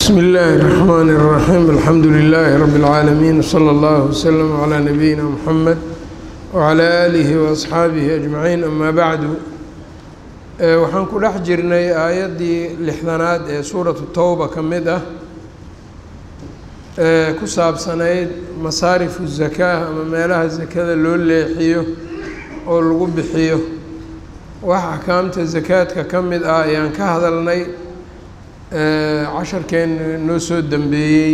bsm اllaahi الرحmn الرaxيim alxamdu لilaahi rab اlcaalamiin slى اllah wslm عlى nabiyina mxamed wعlى aalihi وaصxaabihi ajmaciin ama bacdu waxaan ku dhex jirnay aayaddii lixdanaad ee suuratu towba ka mid ah ee ku saabsanayd masaarifu zakaa ama meelaha sakada loo leexiyo oo lagu bixiyo wax axkaamta sakaadka ka mid ah ayaan ka hadalnay casharkeena noo soo dambeeyey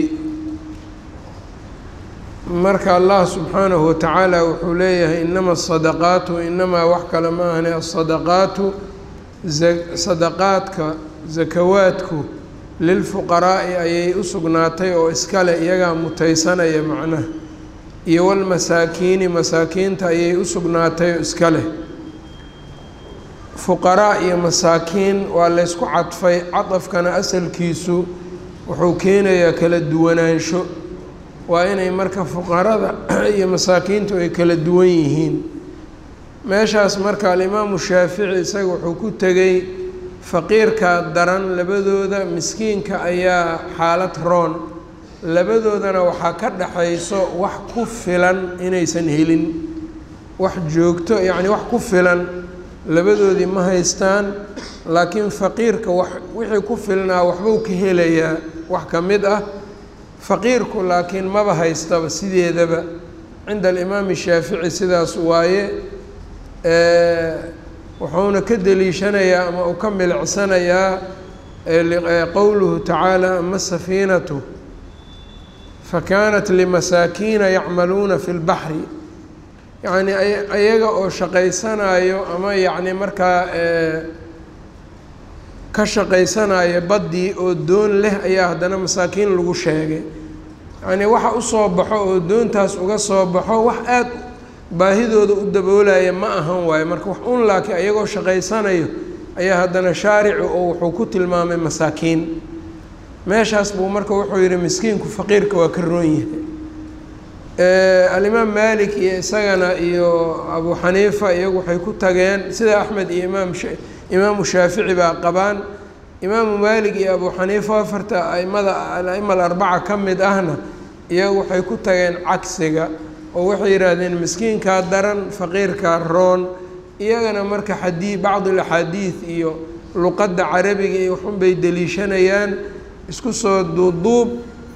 marka allah subxaanahu watacaala wuxuu leeyahay inama asadaqaatu inamaa wax kale ma ahne asadaqaatu sadaqaadka sakawaadku lilfuqaraa'i ayay u sugnaatay oo iskale iyagaa mutaysanaya macnaha iyo walmasaakiini masaakiinta ayay u sugnaatay oo iska leh fuqaraa iyo masaakiin waa laysku cadfay cadafkana asalkiisu wuxuu keenayaa kala duwanaansho waa inay marka fuqarada iyo masaakiintu ay kala duwan yihiin meeshaas marka alimaamu shaafici isaga wuxuu ku tegey faqiirka daran labadooda miskiinka ayaa xaalad roon labadoodana waxaa ka dhaxayso wax ku filan inaysan helin wax joogto yacni wax ku filan labadoodii ma haystaan laakiin faqiirka wax wixii ku filnaa waxbuu ka helayaa wax ka mid ah faqiirku laakiin maba haystaba sideedaba cinda alimaami shaafici sidaas waaye wuxuuna ka deliishanayaa ama uu ka milicsanayaa qowluhu tacaala ama safiinatu fakanat limasaakiina yacmaluuna fi lbaxri yacni ayaga oo shaqaysanayo ama yacni markaa ka shaqaysanayo baddii oo doon leh ayaa haddana masaakiin lagu sheegay yacnii waxa usoo baxo oo doontaas uga soo baxo wax aada baahidooda u daboolaya ma ahan waayo marka wax un laakiin ayagoo shaqaysanayo ayaa haddana shaaricu oo wuxuu ku tilmaamay masaakiin meeshaas buu marka wuxuu yihi miskiinku faqiirka waa ka roon yahay alimaam malik iyo isagana iyo abu xaniifa iyagu waxay ku tageen sida axmed iyo imaam imaamu shaafici baa qabaan imaamu malik iyo abu xaniifa afarta aimada al-aima alarbaca ka mid ahna iyagu waxay ku tageen cagsiga oo waxay yidhaahdeen miskiinkaa daran faqiirkaa roon iyagana marka xadii bacd alaxaadiid iyo luqadda carabiga iyo waxunbay deliishanayaan isku soo duuduub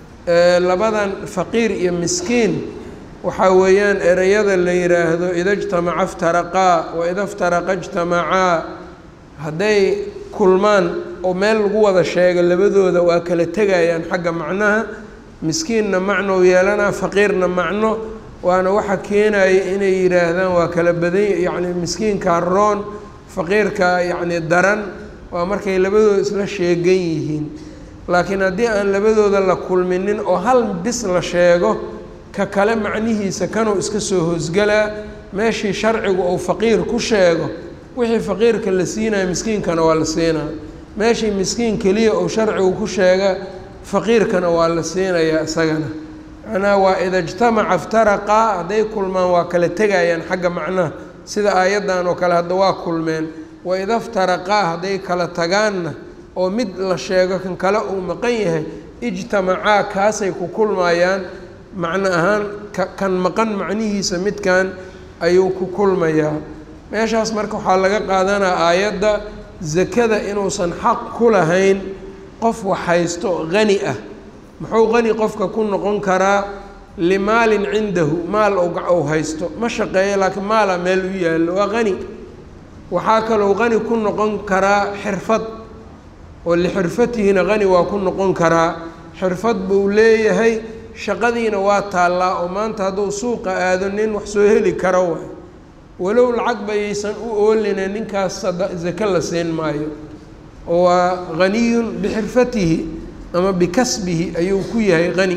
labadan faqiir iyo miskiin waxaa weeyaan ereyada la yidhaahdo ida jtamaca iftaraqaa wa ida iftaraqa ijtamacaa hadday kulmaan oo meel lagu wada sheego labadooda waa kala tegayaan xagga macnaha miskiinna macnou yeelanaa faqiirna macno waana waxa keenaya inay yidhaahdaan waa kala badan yacni miskiinkaa roon faqiirka yacni daran waa markay labadooda isla sheegan yihiin laakiin haddii aan labadooda la kulminin oo hal bis la sheego ka kale macnihiisa kanuu iska soo hoosgalaa meeshii sharcigu uu faqiir ku sheego wixii faqiirka la siinaya miskiinkana waa la siinaa meeshii miskiin keliya uu sharcigu ku sheega faqiirkana waa la siinayaa isagana macnaha waa ida ijtamaca iftaraqaa hadday kulmaan waa kala tegayaan xagga macnaha sida aayaddan oo kale hadda waa kulmeen wa ida iftaraqaa hadday kala tagaanna oo mid la sheego kan kale uu maqan yahay ijtamacaa kaasay ku kulmayaan macno ahaan kan maqan macnihiisa midkan ayuu ku kulmayaa meeshaas marka waxaa laga qaadanaa aayadda sakada inuusan xaq ku lahayn qof wax haysto hani ah muxuu qani qofka ku noqon karaa limaalin cindahu maal ou haysto ma shaqeeyo laakiin maala meel u yaallo waa qani waxaa kalou qani ku noqon karaa xirfad oo lixirfatihina qani waa ku noqon karaa xirfad buu leeyahay shaqadiina waa taallaa oo maanta hadduu suuqa aado nin wax soo heli karo waay walow lacag bayaysan u oolina ninkaas sake la siin maayo oo waa haniyun bixirfatihi ama bikasbihi ayuu ku yahay qani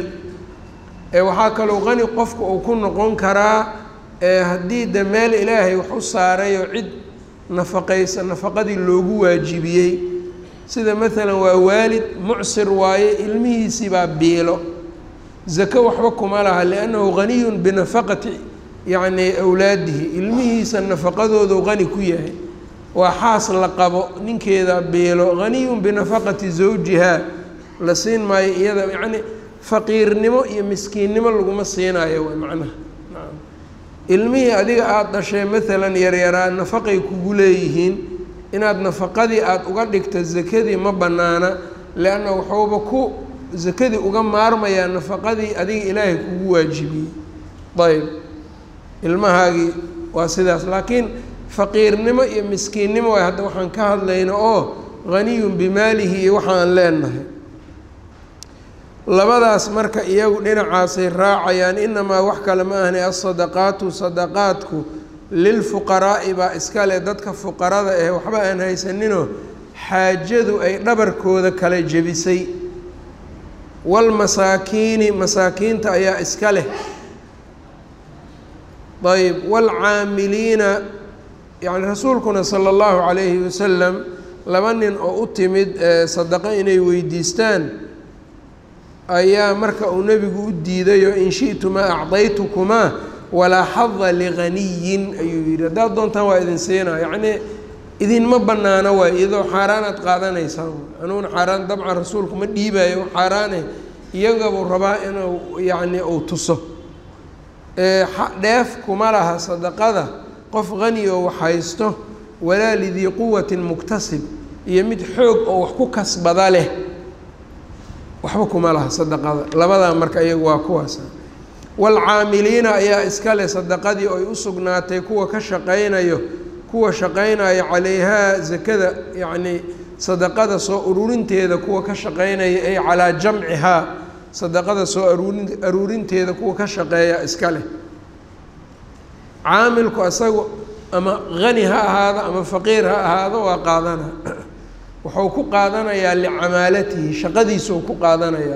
waxaa kaloo qani qofka uu ku noqon karaa haddii de meel ilaahay wax u saarayoo cid nafaqaysa nafaqadii loogu waajibiyey sida maalan waa waalid mucsir waaye ilmihiisii baa biilo zako waxba kuma laha liannahu haniyun binafaqati yacni awlaadihi ilmihiisa nafaqadoodu qani ku yahay waa xaas la qabo ninkeeda biilo haniyun binafaqati zawjiha la siin maayo iyada yacni faqiirnimo iyo miskiinnimo laguma siinayo way macnaha ilmihii adiga aada dhashay maalan yaryaraa nafaqay kugu leeyihiin inaad nafaqadii aada uga dhigto zakadii ma bannaana leanna waxuuba ku zakadii uga maarmayaa nafaqadii adiga ilaahay kugu waajibiyey ayb ilmahaagii waa sidaas laakiin faqiirnimo iyo miskiinnimo waay hadda waxaan ka hadlayno oo haniyun bimaalihi iyo waxaan leenahay labadaas marka iyagu dhinacaasay raacayaan inamaa wax kale ma ahni asadaqaatu sadaqaadku lilfuqaraa'i baa iska leh dadka fuqarada eh waxba aan haysaninoo xaajadu ay dhabarkooda kala jebisay walmasaakiini masaakiinta ayaa iska leh ayb waalcaamiliina yani rasuulkuna sala allahu calayhi wasalam laba nin oo u timid sadaqo inay weydiistaan ayaa marka uu nebigu u diidayo in shi'tumaa acdaytukumaa walaa xada liganiyin ayuu yidhi haddaad doontaan waa idin siinaa yacnii idinma bannaano waay iyadoo xaaraanaad qaadanaysaan anuuna xaaraan dabcan rasuulku ma dhiibayo xaaraane iyagabuu rabaa inuu yacni uu tuso dheef kuma laha sadaqada qof hani oo wax haysto walaa lidii quwatin muktasib iyo mid xoog oo wax ku kasbada leh waxba kuma laha sadaqada labadaa marka iyagu waa kuwaasa waalcaamiliina ayaa iska leh sadaqadii oy u sugnaatay kuwa ka shaqaynayo kuwa shaqaynaya calayhaa zakada yacnii sadaqada soo ururinteeda kuwa ka shaqaynaya ay calaa jamcihaa sadaqada soo aruurin aruurinteeda kuwa ka shaqeeya iska leh caamilku asagu ama hani ha ahaado ama faqiir ha ahaado waa qaadana wuxuu ku qaadanayaa licamaalatihi shaqadiisuu ku qaadanayaa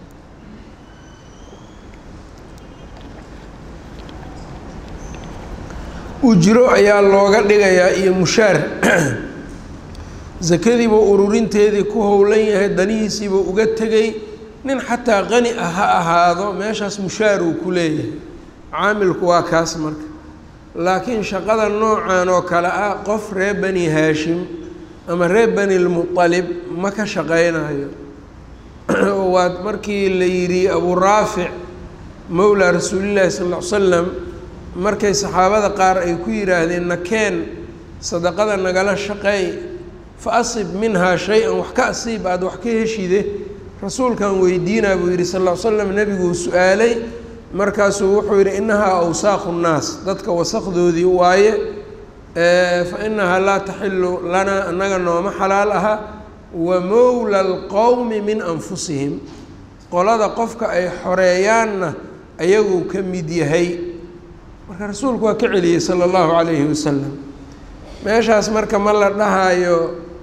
ujro ayaa looga dhigayaa iyo mushaar sakadiibuu ururinteedii ku howlan yahay danihiisiibuu uga tegay nin xataa qani ah ha ahaado meeshaas mushaar uu ku leeyahay caamilku waa kaas marka laakiin shaqada noocan oo kale ah qof reer bani haashim ama reer bani lmualib ma ka shaqaynayo waa markii la yidhi abuu raafic mowlaa rasuulillahi sal ll ly slam markay saxaabada qaar ay ku yidhaahdeen nakeen sadaqada nagala shaqeey fa asib minhaa shay-an wax ka asiib aada wax ka heshide rasuulkan weydiinaa buu yidhi sal ll ly slam nebiguu su-aalay markaasuu wuxuu yidhi innahaa awsaaqu nnaas dadka wasaqdoodii waaye fa inahaa laa taxilu lanaa annaga nooma xalaal aha wa mowla alqowmi min anfusihim qolada qofka ay xoreeyaanna ayaguu ka mid yahay marka rasuulku waa ka celiyey sala allahu calayhi wasalam meeshaas marka ma la dhahayo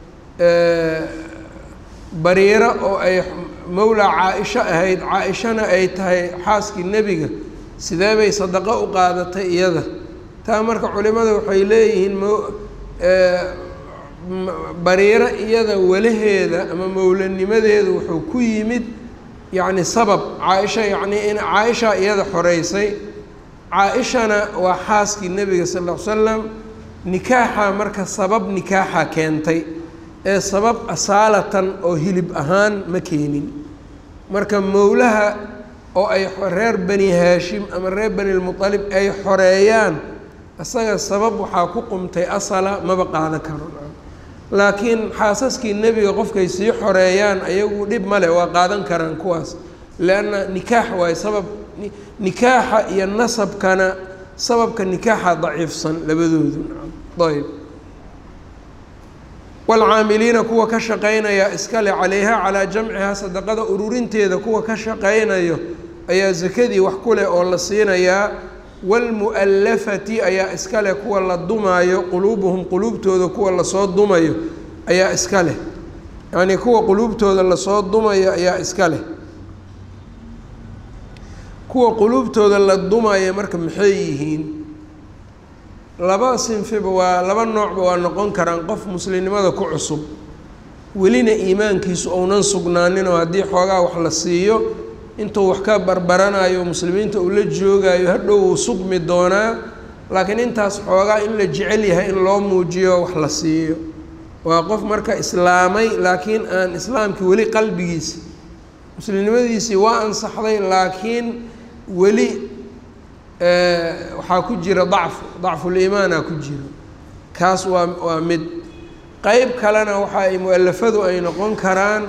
bariiro oo ay mowlaa caa-isho ahayd caa-ishana ay tahay xaaskii nebiga sidee bay sadaqo u qaadatay iyada taa marka culimada waxay leeyihiin mo bariiro iyada walaheeda ama mowlanimadeedu wuxuu ku yimid yacni sabab caa-isha yacnii in caa-isha iyada xoreysay caa-ishana waa xaaskii nebiga sal ll ly slam nikaaxa marka sabab nikaaxa keentay ee sabab asaalatan oo hilib ahaan ma keenin marka mowlaha oo ay reer bani haashim ama reer bani lmualib ay xoreeyaan isaga sabab waxaa ku qumtay asala maba qaadan karo laakiin xaasaskii nebiga qofkay sii xoreeyaan ayagu dhib male waa qaadan karaan kuwaas leanna nikaax waayo sabab nikaaxa iyo nasabkana sababka nikaaxa daciifsan labadoodu ayb waalcaamiliina kuwa ka shaqaynaya iskale calayha calaa jamcihaa sadaqada ururinteeda kuwa ka shaqaynayo ayaa sakadii wax ku leh oo la siinayaa waalmu'allafati ayaa iska leh kuwa la dumaayo quluubuhum quluubtooda kuwa lasoo dumayo ayaa iska leh yacnii kuwa quluubtooda lasoo dumayo ayaa iska leh kuwa quluubtooda la dumaya marka maxay yihiin laba sinfiba waa laba noocba waa noqon karaan qof muslimnimada ku cusub welina iimaankiisu ounan sugnaaninoo haddii xoogaa wax la siiyo intuu wax ka barbaranayo muslimiinta uu la joogayo hadhow uu sugmi doonaa laakiin intaas xoogaa in la jecel yahay in loo muujiyo wax la siiyo waa qof marka islaamay laakiin aan islaamkii weli qalbigiisa muslimnimadiisii waa ansaxday laakiin weli waxaa ku jira dacfu dacfuliimaana ku jiro kaas waa waa mid qeyb kalena waxa ay mu-alafadu ay noqon karaan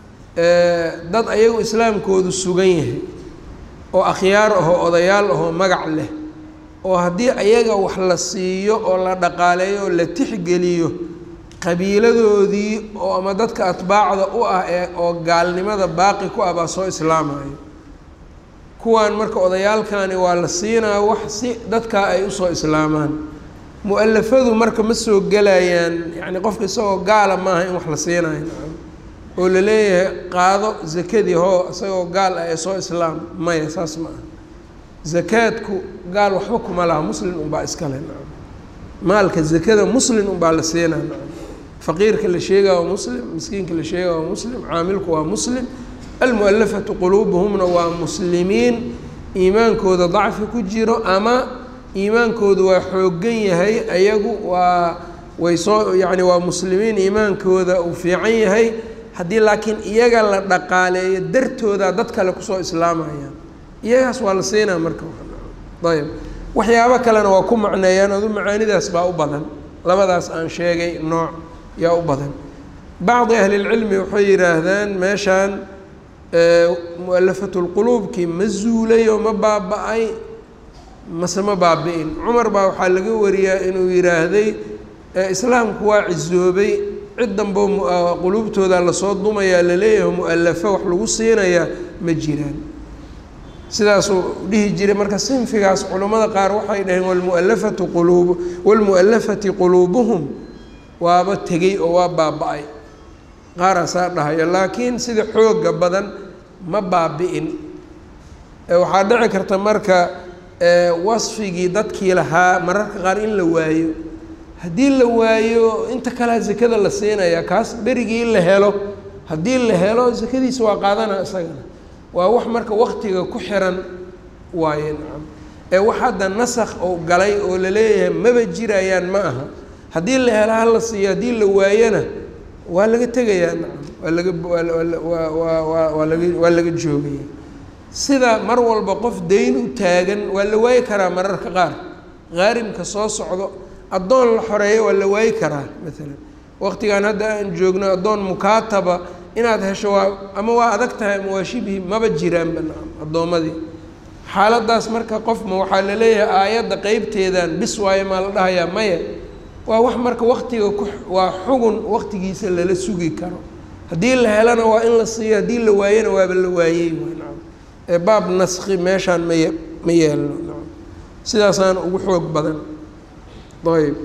dad ayagu islaamkoodu sugan yahay oo akhyaar ahoo odayaal ahoo magac leh oo haddii ayaga wax la siiyo oo la dhaqaaleeyo oo la tixgeliyo qabiiladoodii oo ama dadka atbaacda u ah ee oo gaalnimada baaqi ku ah baa soo islaamayo kuwaan marka odayaalkani waa la siinaa wax si dadkaa ay usoo islaamaan mu-alafadu marka ma soo gelayaan yacni qofka isagoo gaala maaha in wax la siinayo oo la leeyahay qaado zakadii hoo isagoo gaal ah ee soo islaam maya saas ma aha zakaadku gaal waxba kuma laha muslin unbaa iskale nacam maalka zakada muslin unbaa la siinaa nacam faqiirka la sheegaa waa muslim miskiinka la sheegaa waa muslim caamilku waa muslim almualafatu quluubuhumna waa muslimiin iimaankooda dacfi ku jiro ama iimaankoodu waa xoogan yahay ayagu waa way soo yacni waa muslimiin iimaankooda uu fiican yahay haddii laakiin iyaga la dhaqaaleeyo dartooda dad kale kusoo islaamayaan iyagaas waa la siinaa marka ayb waxyaabo kalena waa ku macneeyaan adu macaanidaas baa u badan labadaas aan sheegay nooc yaa u badan bacdi ahlilcilmi waxay yidhaahdaan meeshaan mu-alafatulquluubkii ma zuulay oo ma baaba-ay mase ma baabi-in cumar baa waxaa laga wariyaa inuu yidhaahday islaamku waa cisoobay cid danbo quluubtooda lasoo dumayaa laleeyahay mu-alafo wax lagu siinayaa ma jiraan sidaasuu dhihi jiray marka sinfigaas culammada qaar waxay dhaheen walmualafatu quluub walmu'alafati quluubuhum waaba tegey oo waa baaba-ay qaaraasaa dhahayo laakiin sida xooga badan ma baabi-in waxaa dhici karta marka wasfigii dadkii lahaa mararka qaar in la waayo haddii la waayo inta kalea zakada la siinaya kaas berigii in la helo haddii la helo zakadiisa waa qaadana isagana waa wax marka waktiga ku xiran waaye nacam ee wax hadda nasakh oo galay oo laleeyahay maba jirayaan ma aha haddii la helo hala siiyo haddii la waayana waa laga tegayaa nacam waa laga waa waa waa laga waa laga joogaya sida mar walba qof dayn u taagan waa la waayi karaa mararka qaar qaarimka soo socdo addoon la xoreeyo waa la waayi karaa maalan waqtigan hadda aan joogno addoon mukaataba inaad hesho waa ama waa adag tahay ama waa shibhi maba jiraanba nacam addoommadii xaaladaas marka qofma waxaa la leeyahay aayadda qeybteedan bis waayo maa la dhahayaa maya waa wax marka waktiga ku waa xugun waktigiisa lala sugi karo haddii la helana waa in la siiyo haddii la waayana waaba la waayey waay nacam ee baab naski meeshaan maye ma yeelno nacam sidaasaan ugu xoog badan ayb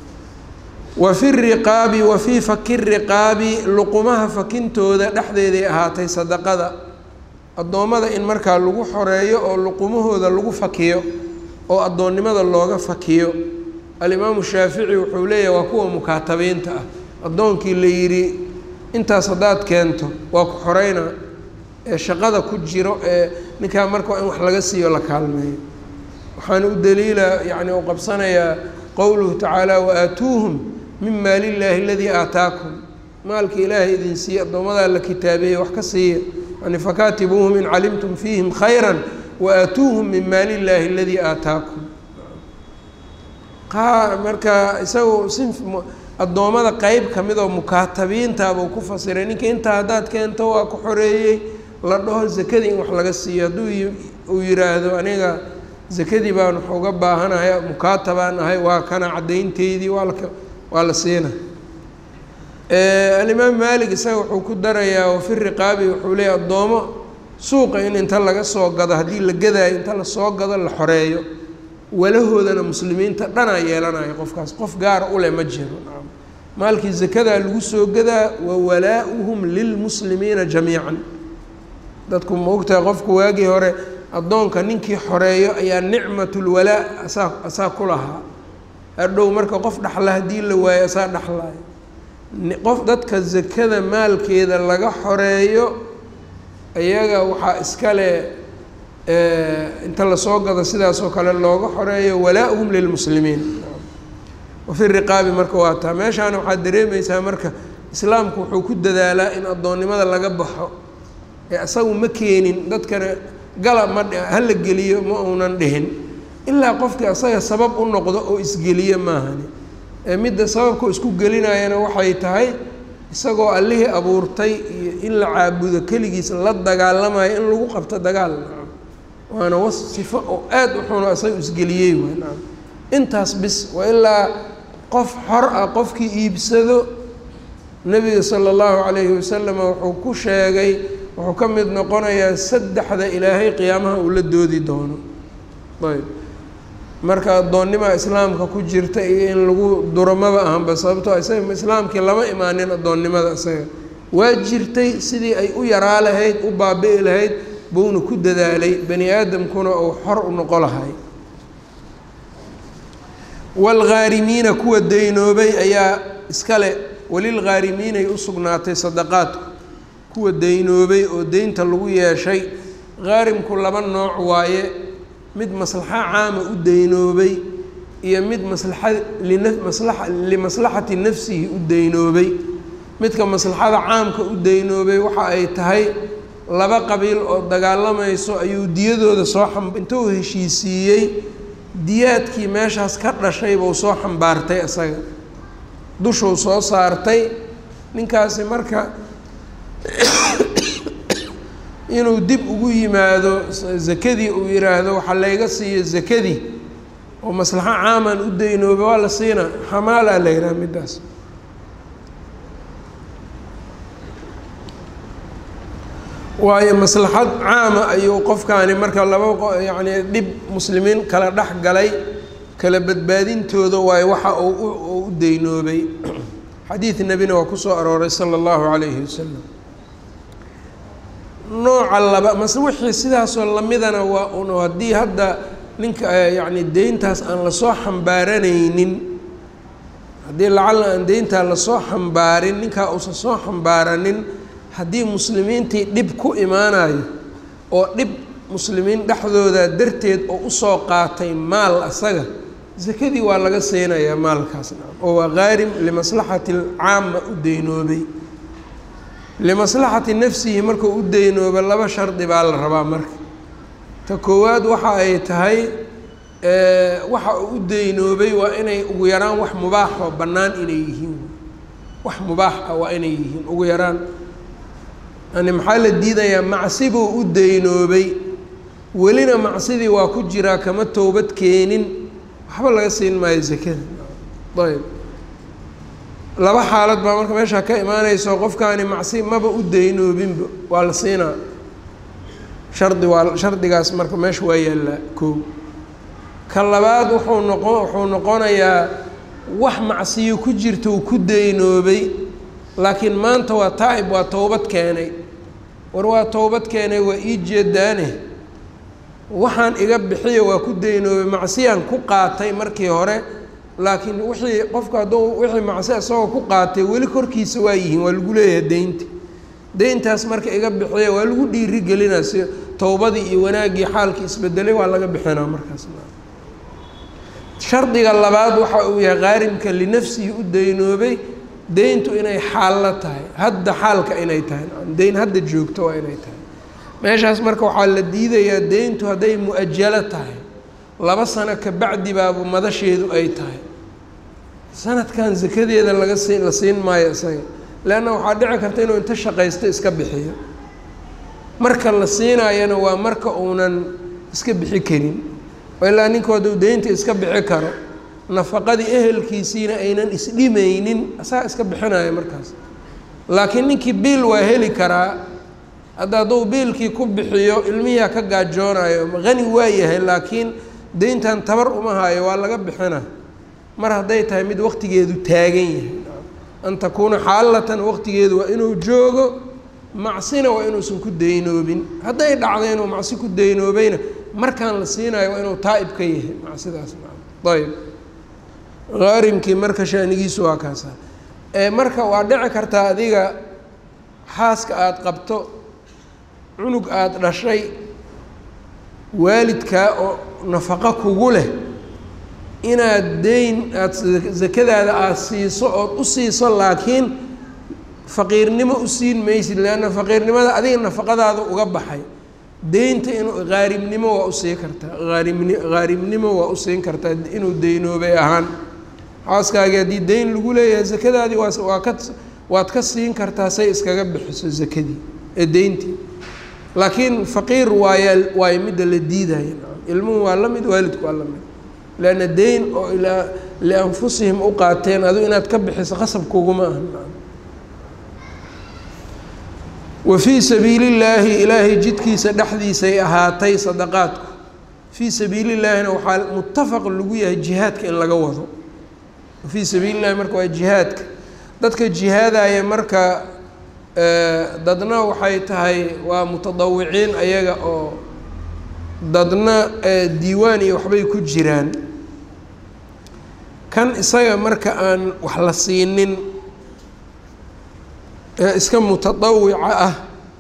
wa fi riqaabi wa fii faki riqaabi luqumaha fakintooda dhexdeeday ahaatay sadaqada addoommada in markaa lagu xoreeyo oo luqumahooda lagu fakiyo oo addoonnimada looga fakiyo alimaamu shaafici wuxuu leeyahay waa kuwa mukaatabiinta ah addoonkii la yidhi intaas haddaad keento waa ku xoreynaa ee shaqada ku jiro ee ninkaa marka in wax laga siiyo la kaalmeeyo waxaana u daliila yacni u qabsanayaa qowluhu tacaala waaatuuhum min maali illaahi aladii aataakum maalka ilaahay idin siiye addoomadaa la kitaabeeye wax ka siiya yani fakaatibuuhum in calimtum fiihim khayra waaatuuhum min maali illaahi aladii aataakum qaar marka isagu sin addoommada qeyb ka mid oo mukaatabiintaabuu ku fasiray ninka intaa haddaad keento waa ku xoreeyey la dhaho zakadii in wax laga siiyo hadduu uu yiraahdo aniga zakadii baan wax uga baahanahay mukaatabaan ahay waa kana caddaynteydii waa la waa la siina alimaam maalik isaga wuxuu ku darayaa wafi riqaabi wuxuu leeyahy addoomo suuqa in inta laga soo gado haddii la gadaayo inta lasoo gado la xoreeyo walahoodana muslimiinta dhanaa yeelanayo qofkaas qof gaara uleh ma jiro nacam maalkii zakadaa lagu soo gadaa wa walaa-uhum lilmuslimiina jamiican dadku ma ogtahay qofku waagii hore addoonka ninkii xoreeyo ayaa nicmatulwalaa asaa asaa ku lahaa hadhow marka qof dhaxla haddii la waayo asaa dhaxlaayo qof dadka zakada maalkeeda laga xoreeyo iyaga waxaa iskale inta lasoo gado sidaasoo kale looga xoreeyo walaa-uhum lilmuslimiin wafi riqaabi marka waa taa meeshaana waxaad dareemaysaa marka islaamku wuxuu ku dadaalaa in addoonnimada laga baxo ee isagu ma keenin dadkana gala ma hala geliyo ma uunan dhihin ilaa qofkii asaga sabab u noqdo oo isgeliyo maahani ee midda sababka isku gelinayana waxay tahay isagoo allihii abuurtay iyo in la caabudo keligiis la dagaalamayo in lagu qabto dagaal waana was sifo oo aada u xuno isaga isgeliyey waay nacam intaas bis waa ilaa qof xor ah qofkii iibsado nebiga sala allahu calayhi wasalam wuxuu ku sheegay wuxuu ka mid noqonayaa saddexda ilaahay qiyaamaha uu la doodi doono ayb marka addoonnimaa islaamka ku jirta iyo in lagu duramaba ahanba sababtoo isaga islaamkii lama imaanin addoonnimada isaga waa jirtay sidii ay u yaraa lahayd u baabi'i lahayd buuna ku dadaalay bani aadamkuna uu xor u noqo lahay waalghaarimiina kuwa daynoobay ayaa iskale walilghaarimiinay u sugnaatay sadaqaadku kuwa daynoobay oo deynta lagu yeeshay haarimku laba nooc waaye mid maslaxo caama u daynoobay iyo mid maslaxa lina maslaxa limaslaxati nafsihi u daynoobay midka maslaxada caamka u daynoobay waxa ay tahay laba qabiil oo dagaalamayso ayuu diyadooda soo xam intuu heshiisiiyey diyaadkii meeshaas ka dhashay buu soo xambaartay isaga dushuu soo saartay ninkaasi marka inuu dib ugu yimaado zakadii uu yidhaahdo waxaa layga siiyo zakadii oo maslaxo caaman u daynoobay waa la siina xamaalaa la yidhaha middaas waayo maslaxad caama ayuu qofkaani marka laba yacni dhib muslimiin kala dhex galay kala badbaadintooda waayo waxa uu u daynoobay xadiid nebina waa kusoo arooray sala allahu calayhi wasalam nooca laba mase wixii sidaasoo lamidana waa un haddii hadda ninka yacni deyntaas aan lasoo xambaaranaynin haddii lacalla aan deyntaa lasoo xambaarin ninkaa uusan soo xambaaranin haddii muslimiintii dhib ku imaanayo oo dhib muslimiin dhexdooda darteed oo usoo qaatay maal asaga sakadii waa laga siinayaa maalkaas oo waa qaarim limaslaxati caama u daynoobay limaslaxati nafsihi markuu u daynooba laba shardi baa la rabaa marka ta koowaad waxa ay tahay waxa uu u daynoobay waa inay ugu yaraan wax mubaax oo bannaan inay yihiin wax mubaax ah waa inay yihiin ugu yaraan yani maxaa la diidayaa macsi buu u daynoobay welina macsidii waa ku jiraa kama towbad keenin waxba laga siin maayo zakada ayb laba xaalad baa marka meeshaa ka imaanayso qofkaani macsi maba u daynoobinba waa la siinaa shardi waa shardigaas marka meesha waa yaallaa koo ka labaad wuxuu noqon wuxuu noqonayaa wax macsiyo ku jirta uu ku daynoobay laakiin maanta waa taa'ib waa towbad keenay war waa towbad keenay waa ii jeedaane waxaan iga bixiyo waa ku daynoobay macsiyaan ku qaatay markii hore laakiin wixii qofka hadduu wixii macsi isagoo ku qaatay weli korkiisa waa yihiin waa lagu leeyahay deynta deyntaas marka iga bixiya waa lagu dhiiri gelinaa si towbadii iyo wanaaggii xaalkii isbedelay waa laga bixinaa markaas shardiga labaad waxa uu yahay qaarimka linafsihi u daynoobay deyntu inay xaallo tahay hadda xaalka inay tahay deyn hadda joogto waa inay tahay meeshaas marka waxaa la diidayaa deyntu hadday mu-ajalo tahay laba sano ka bacdi baabu madasheedu ay tahay sanadkan sakadeeda laga sii la siin maayo isaga leanna waxaa dhici karta inuu inta shaqaysto iska bixiyo marka la siinaayana waa marka uunan iska bixi karin ilaa ninku hadduu deynta iska bixi karo nafaqadii ehelkiisiina aynan isdhimaynin asaga iska bixinaya markaas laakiin ninkii biil waa heli karaa hadda hadduu biilkii ku bixiyo ilmihiia ka gaajoonayo hani waa yahay laakiin deyntan tabar uma hayo waa laga bixina mar hadday tahay mid waqtigeedu taagan yahay an takuuna xaalatan waqtigeedu waa inuu joogo macsina waa inuusan ku daynoobin hadday dhacdo inuu macsi ku daynoobayna markaan la siinayo waa inuu taa'ib ka yahay macsidaas ayb haarimkii marka shaanigiisu waa kaasa marka waa dhici kartaa adiga xaaska aada qabto cunug aada dhashay waalidkaa oo nafaqo kugu leh inaad deyn aada sakadaada aada siiso ood u siiso laakiin faqiirnimo u siin maysid leanna faqiirnimada adiga nafaqadaada uga baxay deynta inuu haarimnimo waa usii kartaa aarimni haarimnimo waa usiin kartaa inuu deynoobay ahaan xaaskaagii haddii deyn lagu leeyahay zakadaadii waa waa ka waad ka siin kartaa say iskaga bixiso zakadii ee deyntii laakiin faqiir waayaa waayo midda la diidaya ilmuhu waa la mid waalidku waa la mid leanna deyn oo ilaa lianfusihim u qaateen adigu inaad ka bixiso qasabkuguma aha wa fii sabiili llaahi ilaahay jidkiisa dhexdiisay ahaatay sadaqaadku fii sabiili llaahina waxaa muttafaq lagu yahay jihaadka in laga wado wafii sabiili llahi marka waa jihaadka dadka jihaadaya marka dadna waxay tahay waa mutadawiciin ayaga oo dadna diiwaan iyo waxbay ku jiraan kan isaga marka aan wax la siinin ee iska mutadawica ah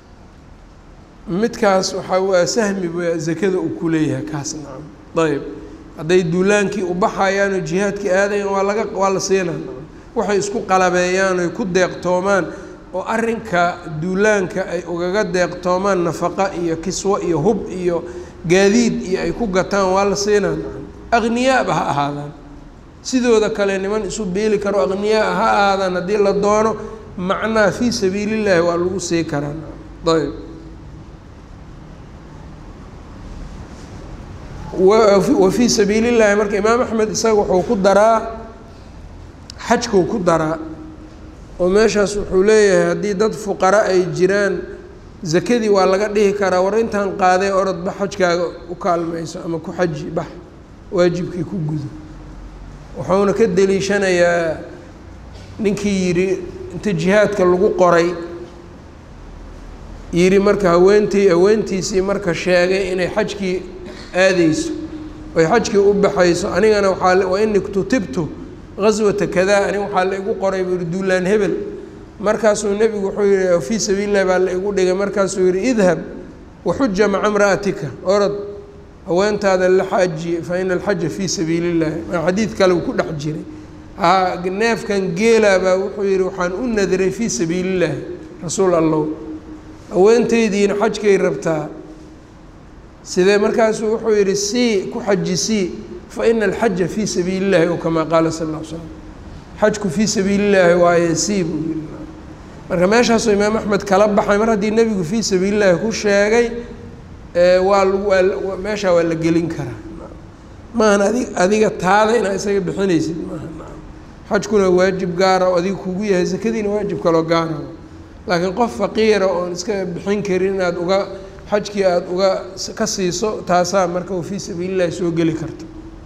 midkaas waxaa waa sahmi ba zakada uu ku leeyahay kaas nacam ayb hadday duulaankii u baxayaan oo jihaadkii aadayan waa laga waa la siinaa nacam waxay isku qalabeeyaan oy ku deeqtoomaan oo arrinka duulaanka ay ugaga deeqtoomaan nafaqa iyo kiswo iyo hub iyo gaadiid iyo ay ku gataan waa la siinaa nacam aqniyaaba ha ahaadaan sidooda kale niman isu beeli karo aqniyaa ha ahaadaan haddii la doono macnaa fii sabiili llaahi waa lagu sii karaa ayb wa fii sabiili llaahi marka imaam axmed isaga wuxuu ku daraa xajkuu ku daraa oo meeshaas wuxuu leeyahay haddii dad fuqara ay jiraan zakadii waa laga dhihi karaa war intaan qaadee orodba xajkaaga u kaalmayso ama ku xaji bax waajibkii ku gudo wuxuuna ka deliishanayaa ninkii yidhi inta jihaadka lagu qoray yidhi marka haweentii haweentiisii marka sheegay inay xajkii aadeyso oy xajkii u baxayso anigana waaa wa ini ktutibtu gaswata kadaa aniga waxaa la igu qoray buu yihi duulaan hebel markaasuu nebigu wuxuu yihi fii sabiili llahi baa la igu dhigay markaasuu yihi idhab waxuja maca imra'atika orod haweentaada la xaaji fa ina alxaja fii sabiili llahi xadiid kale uu ku dhex jiray ha neefkan geela baa wuxuu yihi waxaan u nadiray fii sabiili llaahi rasuul allow haweentaydiina xajkay rabtaa sidee markaasuu wuxuu yihi sii ku xaji sii fa ina alxaja fii sabiili llahi o kamaa qaala sal ll slam xajku fii sabiili llaahi waaye sii buu yihi marka meeshaasuu imaam axmed kala baxay mar haddii nebigu fii sabiili llaahi ku sheegay waa waa meeshaa waa la gelin karaa maahan adig adiga taada inaad isaga bixinaysid maaha xajkuna waajib gaara oo adiga kugu yahay sakadiina waajib kaloo gaara laakiin qof faqiira oon iska bixin karin inaad uga xajkii aada uga ka siiso taasaa marka wa fii sabiili llahi soo geli karta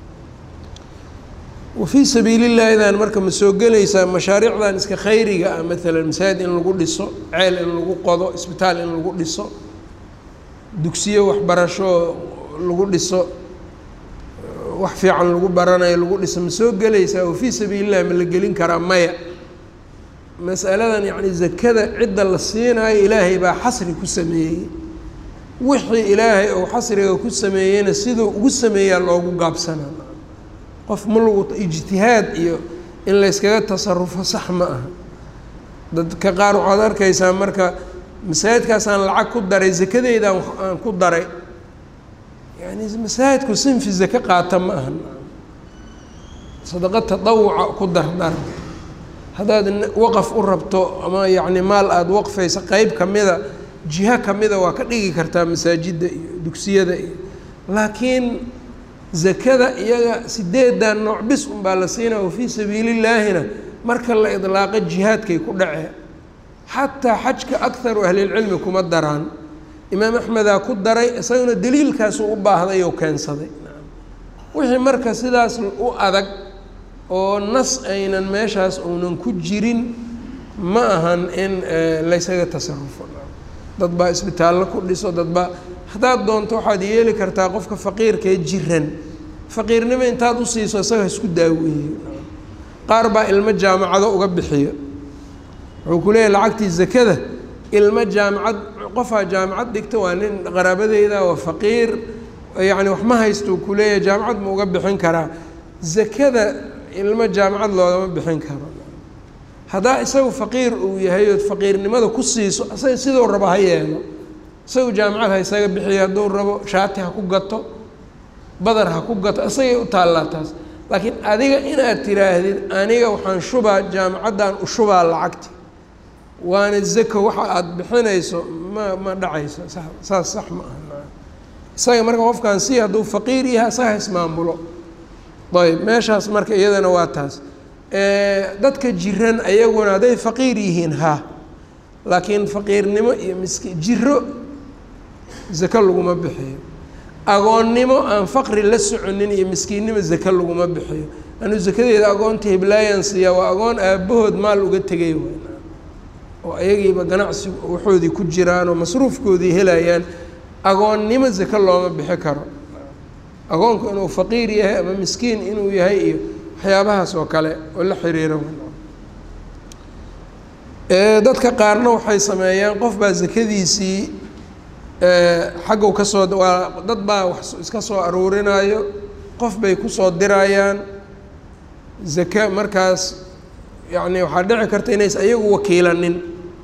wa fii sabiili llaahidan marka ma soo gelaysaa mashaariicdan iska khayriga ah maalan masaajid in lagu dhiso ceel in lagu qodo isbitaal in lagu dhiso dugsiyo waxbarasho lagu dhiso wax fiican lagu baranayo lagu dhiso ma soo gelaysaa wa fii sabiili llahi ma la gelin karaa maya masaladan yacni zakada cidda la siinaayo ilaahay baa xasri ku sameeyey wixii ilaahay ou xasriga ku sameeyeyna siduu ugu sameeyaa loogu gaabsanaa qof ma lagu ijtihaad iyo in layskaga tasarufo sax ma aha dadka qaar waxaad arkaysaa marka masaajidkaasaan lacag ku daray zakadeydaan aan ku daray yani masaajidku sinfi zake qaata ma aha sadaqo tadawuca ku dardar haddaad waqaf u rabto ama yacni maal aada waqfaysa qeyb kamida jiho kamida waa ka dhigi kartaa masaajidda iyo dugsiyada iyo laakiin zakada iyaga sideedan nooc bis unbaa la siinaa wafii sabiilillaahina marka la idlaaqo jihaadkay ku dhacee xataa xajka akharu ahlilcilmi kuma daraan imaam axmedaa ku daray isaguna daliilkaasuu u baahday oo keensaday wixii marka sidaas u adag oo nas aynan meeshaas uunan ku jirin ma ahan in laysaga tasarufo dad baa isbitaallo ku dhiso dad baa haddaad doonto waxaad yeeli kartaa qofka faqiirkee jiran faqiirnimo intaad u siiso isaga isku daaweeyo qaar baa ilmo jaamacado uga bixiyo wuxuu ku leeyahy lacagtii zakada ilmo jaamacad qofaa jaamacad dhigta waa nin qaraabadeyda waa faqiir yacni wax ma haystuu ku leeyahay jaamacad ma uga bixin karaa zakada ilmo jaamacad loogama bixin karo haddaa isagu faqiir uu yahay ood faqiirnimada ku siiso isaga siduu rabo ha yeelo isagu jaamacad ha isaga bixiyo hadduu rabo shaati ha ku gato badar ha ku gato isagay u taallaa taas laakiin adiga inaad tiraahdid aniga waxaan shubaa jaamacaddan u shubaa lacagti waana zako waxa aada bixinayso ma ma dhacayso sa saas sax ma aha isaga marka qofkan si hadduu faqiir yahay isaga ismaamulo ayb meeshaas marka iyadana waa taas dadka jiran ayaguna hadday faqiir yihiin ha laakiin faqiirnimo iyo miski jiro zako laguma bixiyo agoonnimo aan faqri la soconin iyo miskiinnimo zako laguma bixiyo anuu zakadeeda agoonta hiblaayan siiyaa waa agoon aabbahood maal uga tegay w oo ayagiiba ganacsi waxoodii ku jiraan oo masruufkoodii helayaan agoonnimo zako looma bixi karo agoonku inuu faqiir yahay ama miskiin inuu yahay iyo waxyaabahaas oo kale oo la xiriira dadka qaarna waxay sameeyaan qof baa zakadiisii xaggu kasoo waa dad baa wax iska soo aruurinayo qof bay kusoo dirayaan zaka markaas yacni waxaa dhici karta inays ayagu wakiilanin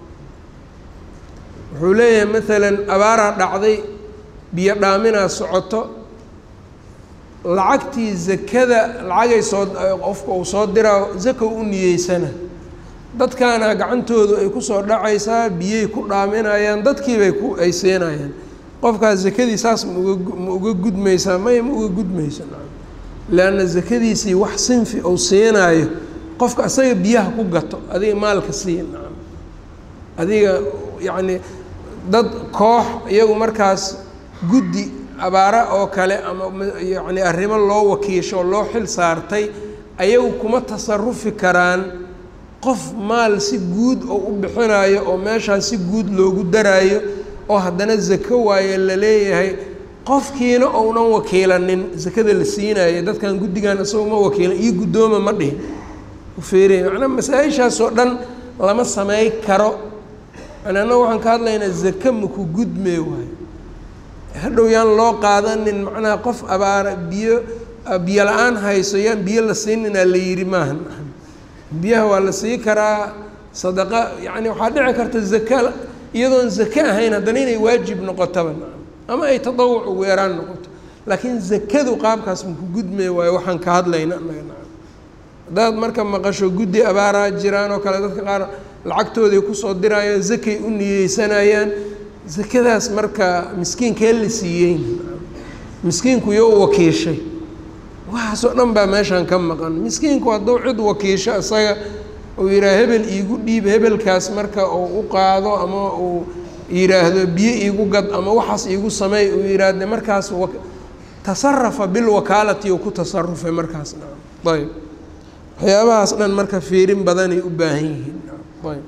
wuxuu leeyahay maalan abaaraa dhacday biyo dhaaminaa socoto lacagtii zakada lacagay soo qofka uu soo diraa zaka u niyeysana dadkaana gacantoodu ay kusoo dhacaysaa biyay ku dhaaminayaan dadkiibay ku ay siinayaan qofkaas zakadii saas ma uga ma uga gudmaysaa maya ma uga gudmayso leanna zakadiisii wax sinfi uu siinaayo qofka asaga biyaha ku gato adiga maalka sii nacam adiga yacni dad koox iyagu markaas guddi abaara oo kale ama yacni arrimo loo wakiisho loo xil saartay ayagu kuma tasarufi karaan qof maal si guud oo u bixinayo oo meeshaas si guud loogu daraayo oo haddana zako waaye la leeyahay qofkiina ounan wakiilanin zakada la siinayo dadkan guddigan isagoo ma wakiilan iyo guddooma ma dhihin ufeerey macnaa masaa-ishaasoo dhan lama samey karo anana waxaan ka hadlaynaa zaka maku gudmee waayo hadhow yaan loo qaadanin macnaha qof abaara biyo biyo la-aan hayso yaan biyo la siininaa la yidhi maaha biyaha waa la sii karaa sadaqa yacni waxaa dhici karta zaka iyadoon zake ahayn haddana inay waajib noqotaba ama ay tadawuc ugu yaraan noqoto laakiin zakadu qaabkaas maku gudmay waayo waxaan ka hadlayna anaga naca haddaad marka maqasho guddi abaaraa jiraan oo kale dadka qaar lacagtooday kusoo dirayaan zakay u niyeysanayaan zakadaas marka miskiinkee la siiyeyn miskiinku iyo u wakiishay waxaasoo dhan baa meeshaan ka maqan miskiinku hadduu cid wakiisho isaga uu yidhaah hebel iigu dhiib hebelkaas marka uu u qaado ama uu yidhaahdo biyo iigu gad ama waxaas iigu sameey uu yidhaahde markaas wa tasarafa bilwakaalati uu ku tasarufay markaas ayb waxyaabahaas dhan marka fiirin badanay u baahan yihiin ayb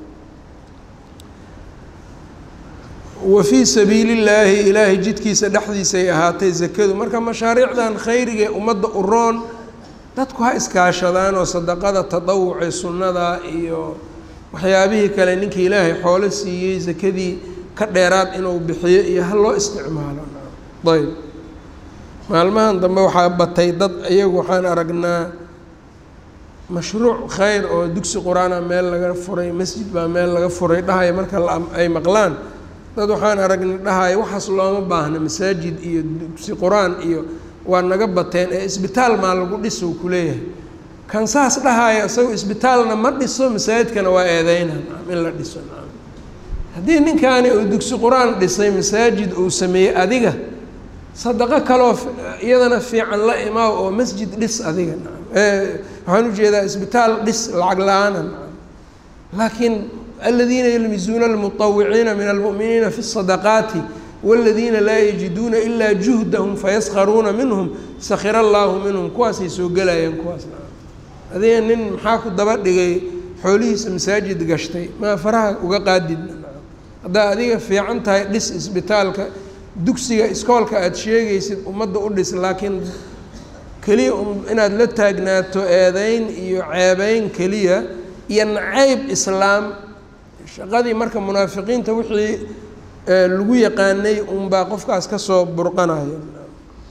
wa fii sabiili llaahi ilaahay jidkiisa dhexdiisay ahaatay zakadu marka mashaariicdan khayrigae ummadda u roon dadku ha iskaashadaan oo sadaqada tadawuce sunnada iyo waxyaabihii kale ninkii ilaahay xoolo siiyey zakadii ka dheeraad inuu bixiyo iyo ha loo isticmaalo ayb maalmahan dambe waxaa batay dad iyagu waxaan aragnaa mashruuc khayr oo dugsi qur-aana meel laga furay masjid baa meel laga furay dhahaya marka ay maqlaan dad waxaan aragnay dhahaya waxaas looma baahna masaajid iyo dugsi qur-aan iyo waa naga bateen ee isbitaal maa lagu dhiso ku leeyahay kan saas dhahaya isagoo isbitaalna ma dhiso masaajidkana waa eedeyna in la dhiso haddii ninkaani uu dugsi qur-aan dhisay masaajid uu sameeyey adiga sadaqo kaloo iyadana fiican la imaaw oo masjid dhis adiga waxaan ujeedaa isbitaal dhis lacag la-aana laakiin aladiina yalmizuuna almuطawiciina min almu'miniina fi الsadaqaati wاladiina laa yajiduuna ilaa juhdahum fayaskharuuna minhum sakira allaahu minhum kuwaasay soo gelayaan kuwaas adiga nin maxaa ku daba dhigay xoolihiisa masaajid gashtay maa faraha uga qaadid haddaa adiga fiican tahay dhis isbitaalka dugsiga iskoolka aada sheegaysid ummadda u dhis laakiin keliya inaad la taagnaato eedeyn iyo ceebeyn keliya iyo nacayb islaam shaqadii marka munaafiqiinta wixii lagu yaqaanay unbaa qofkaas kasoo burqanayo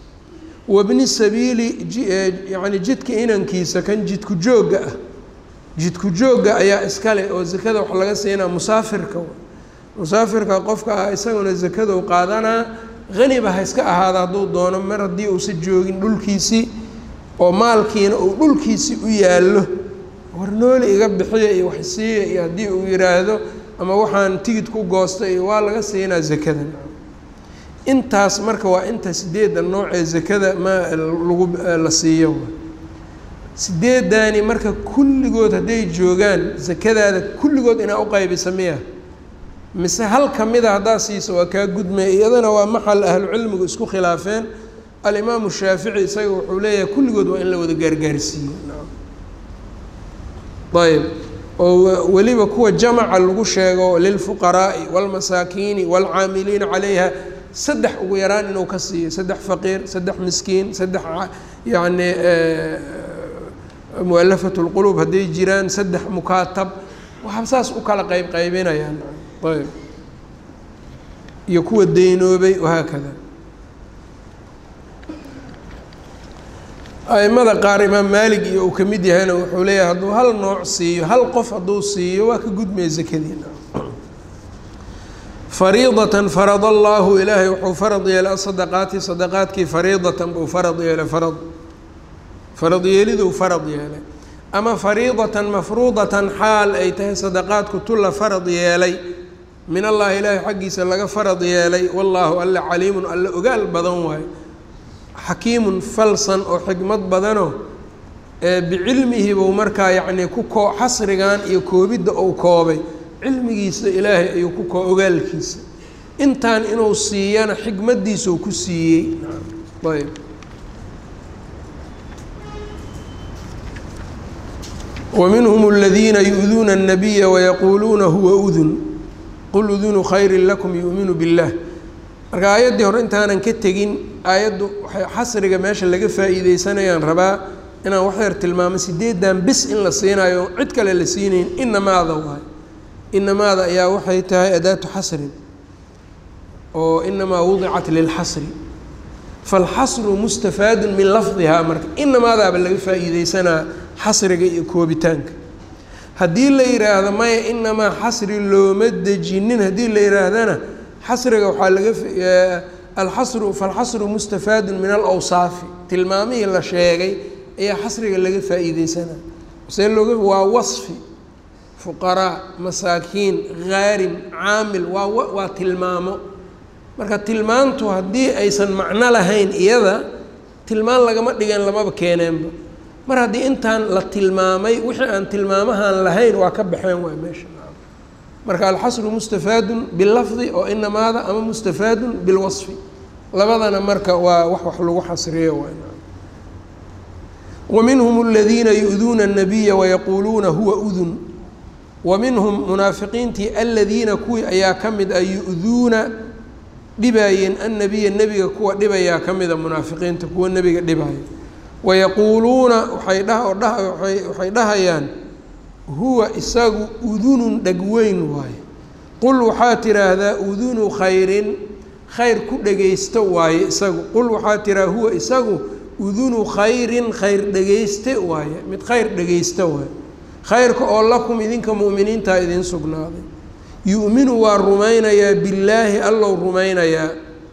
wabni sabiili yani jidka inankiisa kan jidku joogga ah jidku joogga ayaa iskale oo zakada wax laga siinaa musaafirka musaafirka qofka ah isaguna zakadou qaadanaa haniba ha iska ahaada hadduu doono mar haddii uusa joogin dhulkiisii oo maalkiina uu dhulkiisii u yaallo war nooli iga bixiya iyo wax siiya iyo haddii uu yidhaahdo ama waxaan tigid ku goosta iyo waa laga siinaa zakada intaas marka waa inta sideedda noocee zakada ma lagu la siiyo sideeddaani marka kulligood hadday joogaan zakadaada kulligood inaa uqaybisa miya mise hal ka mida haddaa siiso waa kaa gudmaya iyadana waa maxal ahlucilmigu isku khilaafeen alimaamu shaafici isaga wuxuu leeyahay kulligood waa in la wada gaargaarsiiyo ayb oo weliba kuwa jamaca lagu sheego lilfuqaraa'i wاlmasaakiini wاlcaamiliina calayha saddex ugu yaraan inuu ka siiyo saddex faqiir saddex miskiin saddex yacni mualafat اlqulub hadday jiraan saddex mukaatab waxaa saas u kala qeyb qaybinayaan ayb iyo kuwa deynoobay wahaakada aimada qaar imaam maalig iyo uu ka mid yahayna wuxuu leeyahay hadduu hal nooc siiyo hal qof hadduu siiyo waa ka gudmaya zakadiina fariidatan farad allaahu ilaahay wuxuu farad yeelay asadaqaati sadaqaadkii fariidatan buu farad yeelay farad farad yeeliduu farad yeelay ama fariidatan mafruudatan xaal ay tahay sadaqaadku tulla farad yeelay min allahi ilaahay xaggiisa laga farad yeelay wallaahu alle caliimun alle ogaal badan waayo xakiimun falsan oo xikmad badano bicilmihi buu markaa yacnii ku koo xasrigan iyo koobidda uu koobay cilmigiisa ilaahay ayuu ku koo ogaalkiisa intaan inuu siiyana xikmaddiisuu ku siiyey ayb ومنهم الذين يؤذون النبي ويقuluuna huwa أdun qل أdunu khayr لكم يؤminu bالlah marka aayaddii hore intaanan ka tegin aayaddu waxay xasriga meesha laga faa'iideysanayaan rabaa inaan wax yar tilmaamo sideedan bis in la siinayo cid kale la siinayn inamaada waay inamaada ayaa waxay tahay adaatu xasrin oo inamaa wudicat lilxasri falxasru mustafaadu min lafdihaa marka inamaadaaba laga faa'iideysanaa xasriga iyo koobitaanka haddii la yidhaahdo maya inamaa xasri looma dejinin haddii la yidhaahdana xasriga waxaa laga alxasru falxasru mustafaadu min alawsaafi tilmaamihii la sheegay ayaa xasriga laga faa'iideysanaa see looga waa wasfi fuqaraa masaakiin khaarim caamil waa waa tilmaamo marka tilmaantu haddii aysan macno lahayn iyada tilmaan lagama dhigan lamaba keeneenba mar haddii intaan la tilmaamay wixii aan tilmaamahaan lahayn waa ka baxeen waay meesha marka alxasru mustafaadun bilafdi oo inamaada ama mustafaadun bilwasfi labadana marka waa wax wax lagu xasriyo waay wa minhum aladiina yu-duuna الnabiya wayaquuluuna huwa udun wa minhum munaafiqiintii aladiina kuwii ayaa ka mid a yu-duuna dhibaayeen annabiya nebiga kuwa dhibayaa ka mida munaafiqiinta kuwa nebiga dhibaya wayaquuluuna waxay dha waxay dhahayaan huwa isagu udunun dhegweyn waaye qul waxaa tiraahdaa udunu khayrin khayr ku dhegaysto waaye isagu qul waxaa tiraa huwa isagu udunu khayrin khayr dhegayste waaye mid khayr dhegaysta waaye khayrka oo lakum idinka mu'miniintaa idiin sugnaaday yu'minu waa rumaynayaa billaahi allow rumaynayaa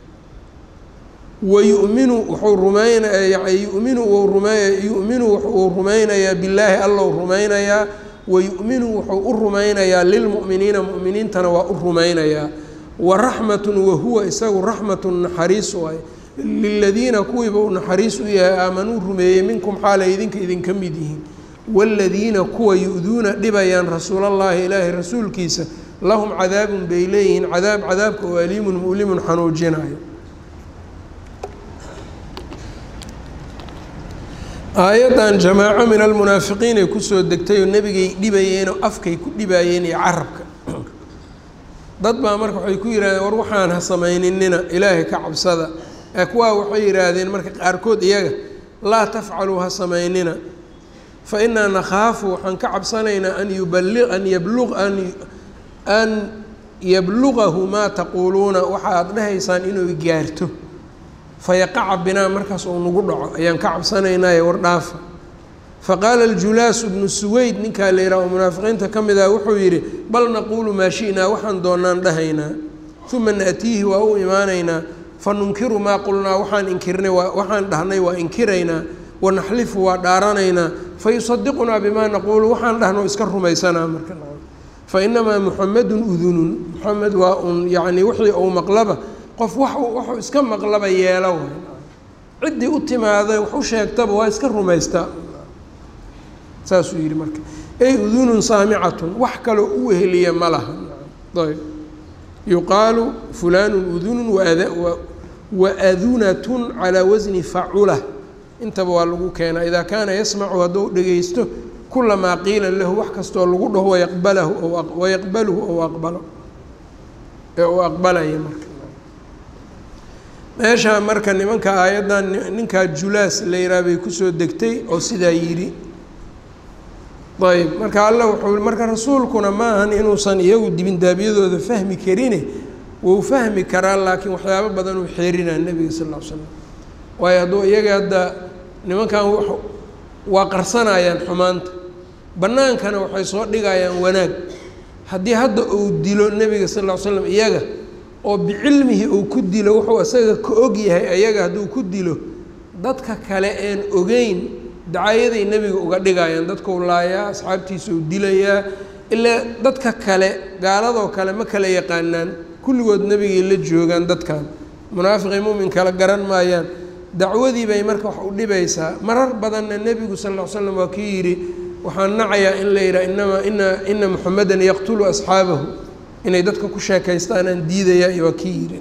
wayuminu wuxuu rumaynaya yuminu wuu rume yuminu wuxuu rumaynayaa billaahi allow rumaynayaa wayuminu wuxuu u rumaynayaa lilmu'miniina mu'miniintana waa u rumaynayaa waraxmatun wahuwa isagu raxmatun naxariis waay liladiina kuwiiba uu naxariis u yahay aamanuu rumeeyey minkum xaalay idinka idinka mid yihiin waaladiina kuwa yu-duuna dhibayaan rasuulallaahi ilaahay rasuulkiisa lahum cadaabun bay leeyihiin cadaab cadaabka oo aliimun mu'limun xanuujinayo aayaddan jamaaco min almunaafiqiin ay kusoo degtay oo nebigay dhibayeen oo afkay ku dhibaayeen iyo carabka dad baa marka waxay ku yidhahdeen war waxaan ha samayninina ilaahay ka cabsada ee kuwaa waxay yidhaahdeen marka qaarkood iyaga laa tafcaluu ha samaynina fa innaa nakhaafu waxaan ka cabsanaynaa an yubali an yablu an an yablugahu maa taquuluuna waxa aada dhahaysaan inuu gaarto fayaqaca binaa markaas uu nagu dhaco ayaan ka cabsanaynaaye war dhaafa faqaala aljulaas bnu suweyd ninkaa la yidhaha oo munaafiqiinta ka mid ah wuxuu yidhi bal naquulu maa shi'naa waxaan doonaan dhahaynaa uma naatiihi waa u imaanaynaa fanunkiru maa qulnaa waxaan inkirnay waxaan dhahnay waa inkiraynaa wanaxlifu waa dhaaranaynaa fayusadiqunaa bimaa naquulu waxaan dhahno iska rumaysanaa marka fainamaa muxamedun udunun muxamed waa un yacni wixii uu maqlaba qof wax waxuu iska maqlaba yeelo way ciddii u timaaday wax u sheegtaba waa iska rumaystaa saasuu yidhi marka ey udunun saamicatun wax kaloo u weheliya ma laha ayb yuqaalu fulaanun udunun waadunatun calaa wasni facula intaba waa lagu keenaa idaa kaana yasmacu hadduu dhegaysto kulamaa qiila lahu wax kastoo lagu dhaho wayaqbalahu wayaqbaluhu ou aqbalo ee uu aqbalaya marka meeshaa marka nimanka aayaddan ninkaa julaas la yihaha bay kusoo degtay oo sidaa yidhi ayb marka alla wuxuu marka rasuulkuna ma ahan inuusan iyagu dibindaabyadooda fahmi karine wuu fahmi karaa laakiin waxyaabo badan uu xeerinaa nebiga sal ll ly slam waayo hadduu iyaga hadda nimankan waa qarsanayaan xumaanta bannaankana waxay soo dhigayaan wanaag haddii hadda uu dilo nebiga sal ll ly slam iyaga oo bicilmihi uu ku dilo wuxuu isaga ka og yahay ayaga hadduu ku dilo dadka kale een ogeyn dacayaday nebiga uga dhigayaan dadkau laayaa asxaabtiisa uu dilayaa ilaa dadka kale gaaladoo kale ma kala yaqaanaan kulligood nebigay la joogaan dadkan munaafiqii mumin kala garan maayaan dacwadii bay marka wax u dhibaysaa marar badanna nebigu sal ll ly slam waa kii yidhi waxaan nacayaa in la yidhaha inamaa ina ina muxamedan yaqtulu asxaabahu inay dadka ku sheekaystaanaan diidayaa iyo waa kii yidhi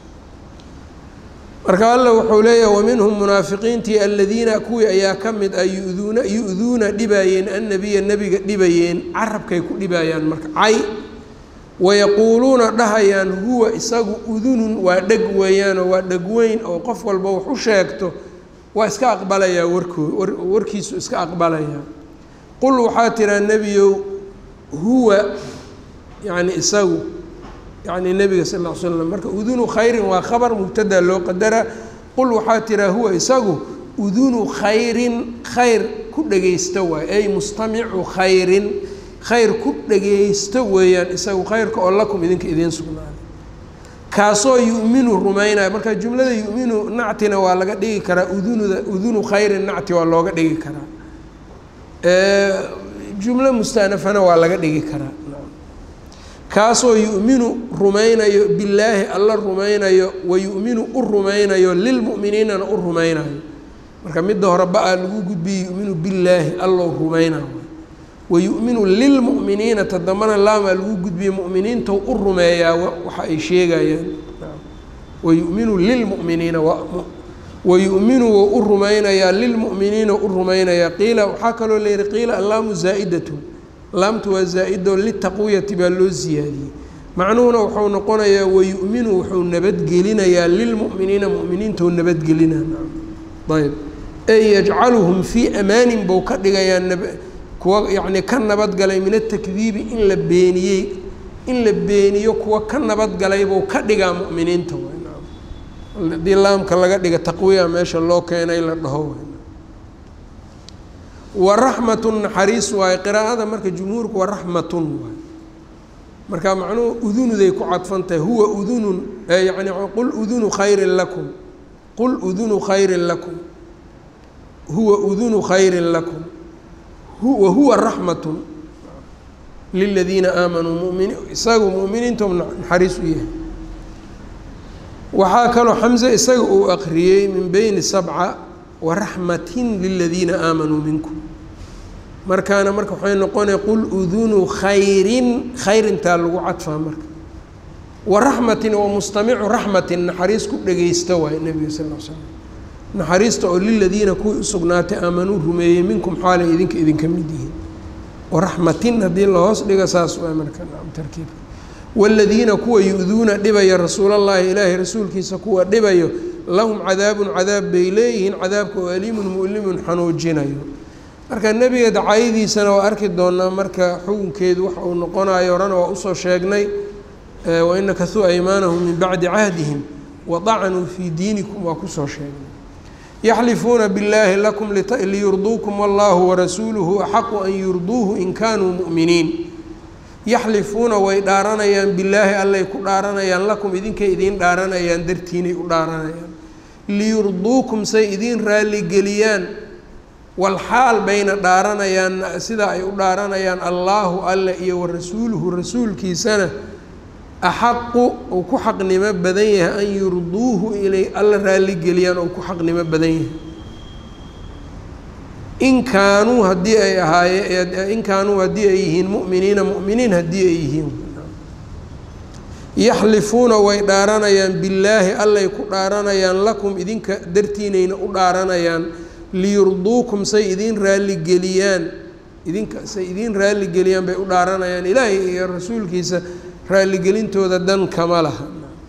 marka alla wuxuu leeyahay waminhum munaafiqiintii aladiina kuwii ayaa ka mid ah yuduuna yu-duuna dhibaayeen annabiya nebiga dhibayeen carabkay ku dhibayaan marka cay wayaquuluuna dhahayaan huwa isagu udunun waa dheg weeyaanoo waa dheg weyn oo qof walba wax u sheegto waa iska aqbalayaa warkoo warkiisu iska aqbalayaa qul waxaa tiraa nebiyow huwa yacni isagu yacni nebiga sal ll ly slam marka udunu khayrin waa khabar mubtada loo qadara qul waxaa tiraa huwa isagu udunu khayrin khayr ku dhegaysta waay ay mustamicu khayrin khayr ku dhegaysto weeyaan isagu khayrka oo lakum idinka idiin sugnaaday kaasoo yu'minu rumaynayo marka jumlada yu'minu nactina waa laga dhigi karaa udunuda udunu khayrin nacti waa looga dhigi karaa jumlo mustanafana waa laga dhigi karaa kaasoo yu'minu rumaynayo billaahi alla rumaynayo wa yu'minu u rumaynayo lilmu'miniinana u rumaynayo marka midda hore ba-a lagu gudbiyey yu'minu billaahi allou rumaynayo wa yu'minu lilmu'miniina ta dambana laamaa lagu gudbiyey mu'miniintau u rumeeyaa waxa ay sheegayaan wa yu'minu lilmu'miniina wa yu'minu wou u rumaynayaa lilmu'miniina u rumaynayaa qiila waxaa kaloo layihi qiila allaamu zaa'idatun laamtu waa zaa-ido litaqwiyati baa loo siyaadiyey macnuhuna wuxuu noqonayaa wayu'minu wuxuu nabadgelinayaa lilmu'miniina mu'miniintau nabadgelinaa ayb ey yajcaluhum fii amaanin buu ka dhigayaa kuwa yacni ka nabadgalay min atakdiibi in la beeniyey in la beeniyo kuwa ka nabadgalay buu ka dhigaa mu'miniinta haddii laamka laga dhiga taqwiya meesha loo keenay la dhaho waraxmatun naxariis waaye qiraa'ada marka jumhuurku waraxmatun waay marka macnuhu udunuday ku cadfan tahay huwa udunun yani qul udunu khayrin lakum qul udunu khayrin lakum huwa udunu khayrin lakum wa huwa raxmatun liladiina aamanuu mumini isagu mu'miniintu naxariis u yahay waxaa kaloo xamse isaga uu aqriyey min beyni sabca waraxmatin liladiina aamanuu minkum markaana marka waxay noqonaya qul udunu khayrin khayrintaa lagu cadfaa marka waraxmatin wa mustamicu raxmatin naxariis ku dhegaysta waaye nebiga sal l slam naxariista oo liladiina kuwii usugnaatay aamanuu rumeeyey minkum xaalay idinka idinka mid yihiin waraxmatin haddii lahoos dhiga saas waa marka tarkiibka waaladiina kuwa yu-duuna dhibaya rasuulallaahi ilaahay rasuulkiisa kuwa dhibayo lahum cadaabun cadaab bay leeyihiin cadaabka oo aliimun mu'limun xanuujinayo marka nebiga dacayadiisana waa arki doonaa marka xukunkeedu waxa uu noqonayo horena waa usoo sheegnay waina kasuu aymaanahum min bacdi cahdihim wadacnuu fii diinikum waa kusoo sheegnay yaxlifuuna billaahi lakum liyurduukum wallahu warasuuluhu axaqu an yurduuhu in kaanuu mu'miniin yaxlifuuna way dhaaranayaan billaahi allay ku dhaaranayaan lakum idinkay idiin dhaaranayaan dartiinay u dhaaranayaan liyurduukum say idiin raaligeliyaan walxaal bayna dhaaranayaan sidaa ay u dhaaranayaan allaahu alle iyo warasuuluhu rasuulkiisana axaqu uu ku xaqnimo badan yahay an yurduuhu inay alla raaligeliyaan ou ku xaqnimo badan yahay in kaanuu haddii ay ahaayeen in kaanuu haddii ay yihiin mu'miniina mu'miniin haddii ay yihiin yaxlifuuna way dhaaranayaan billaahi allay ku dhaaranayaan lakum idinka dartiinayna u dhaaranayaan liyurduukum say idiin raaligeliyaan idinka say idiin raaligeliyaan bay u dhaaranayaan ilaahay iyo rasuulkiisa raalligelintooda dan kama laha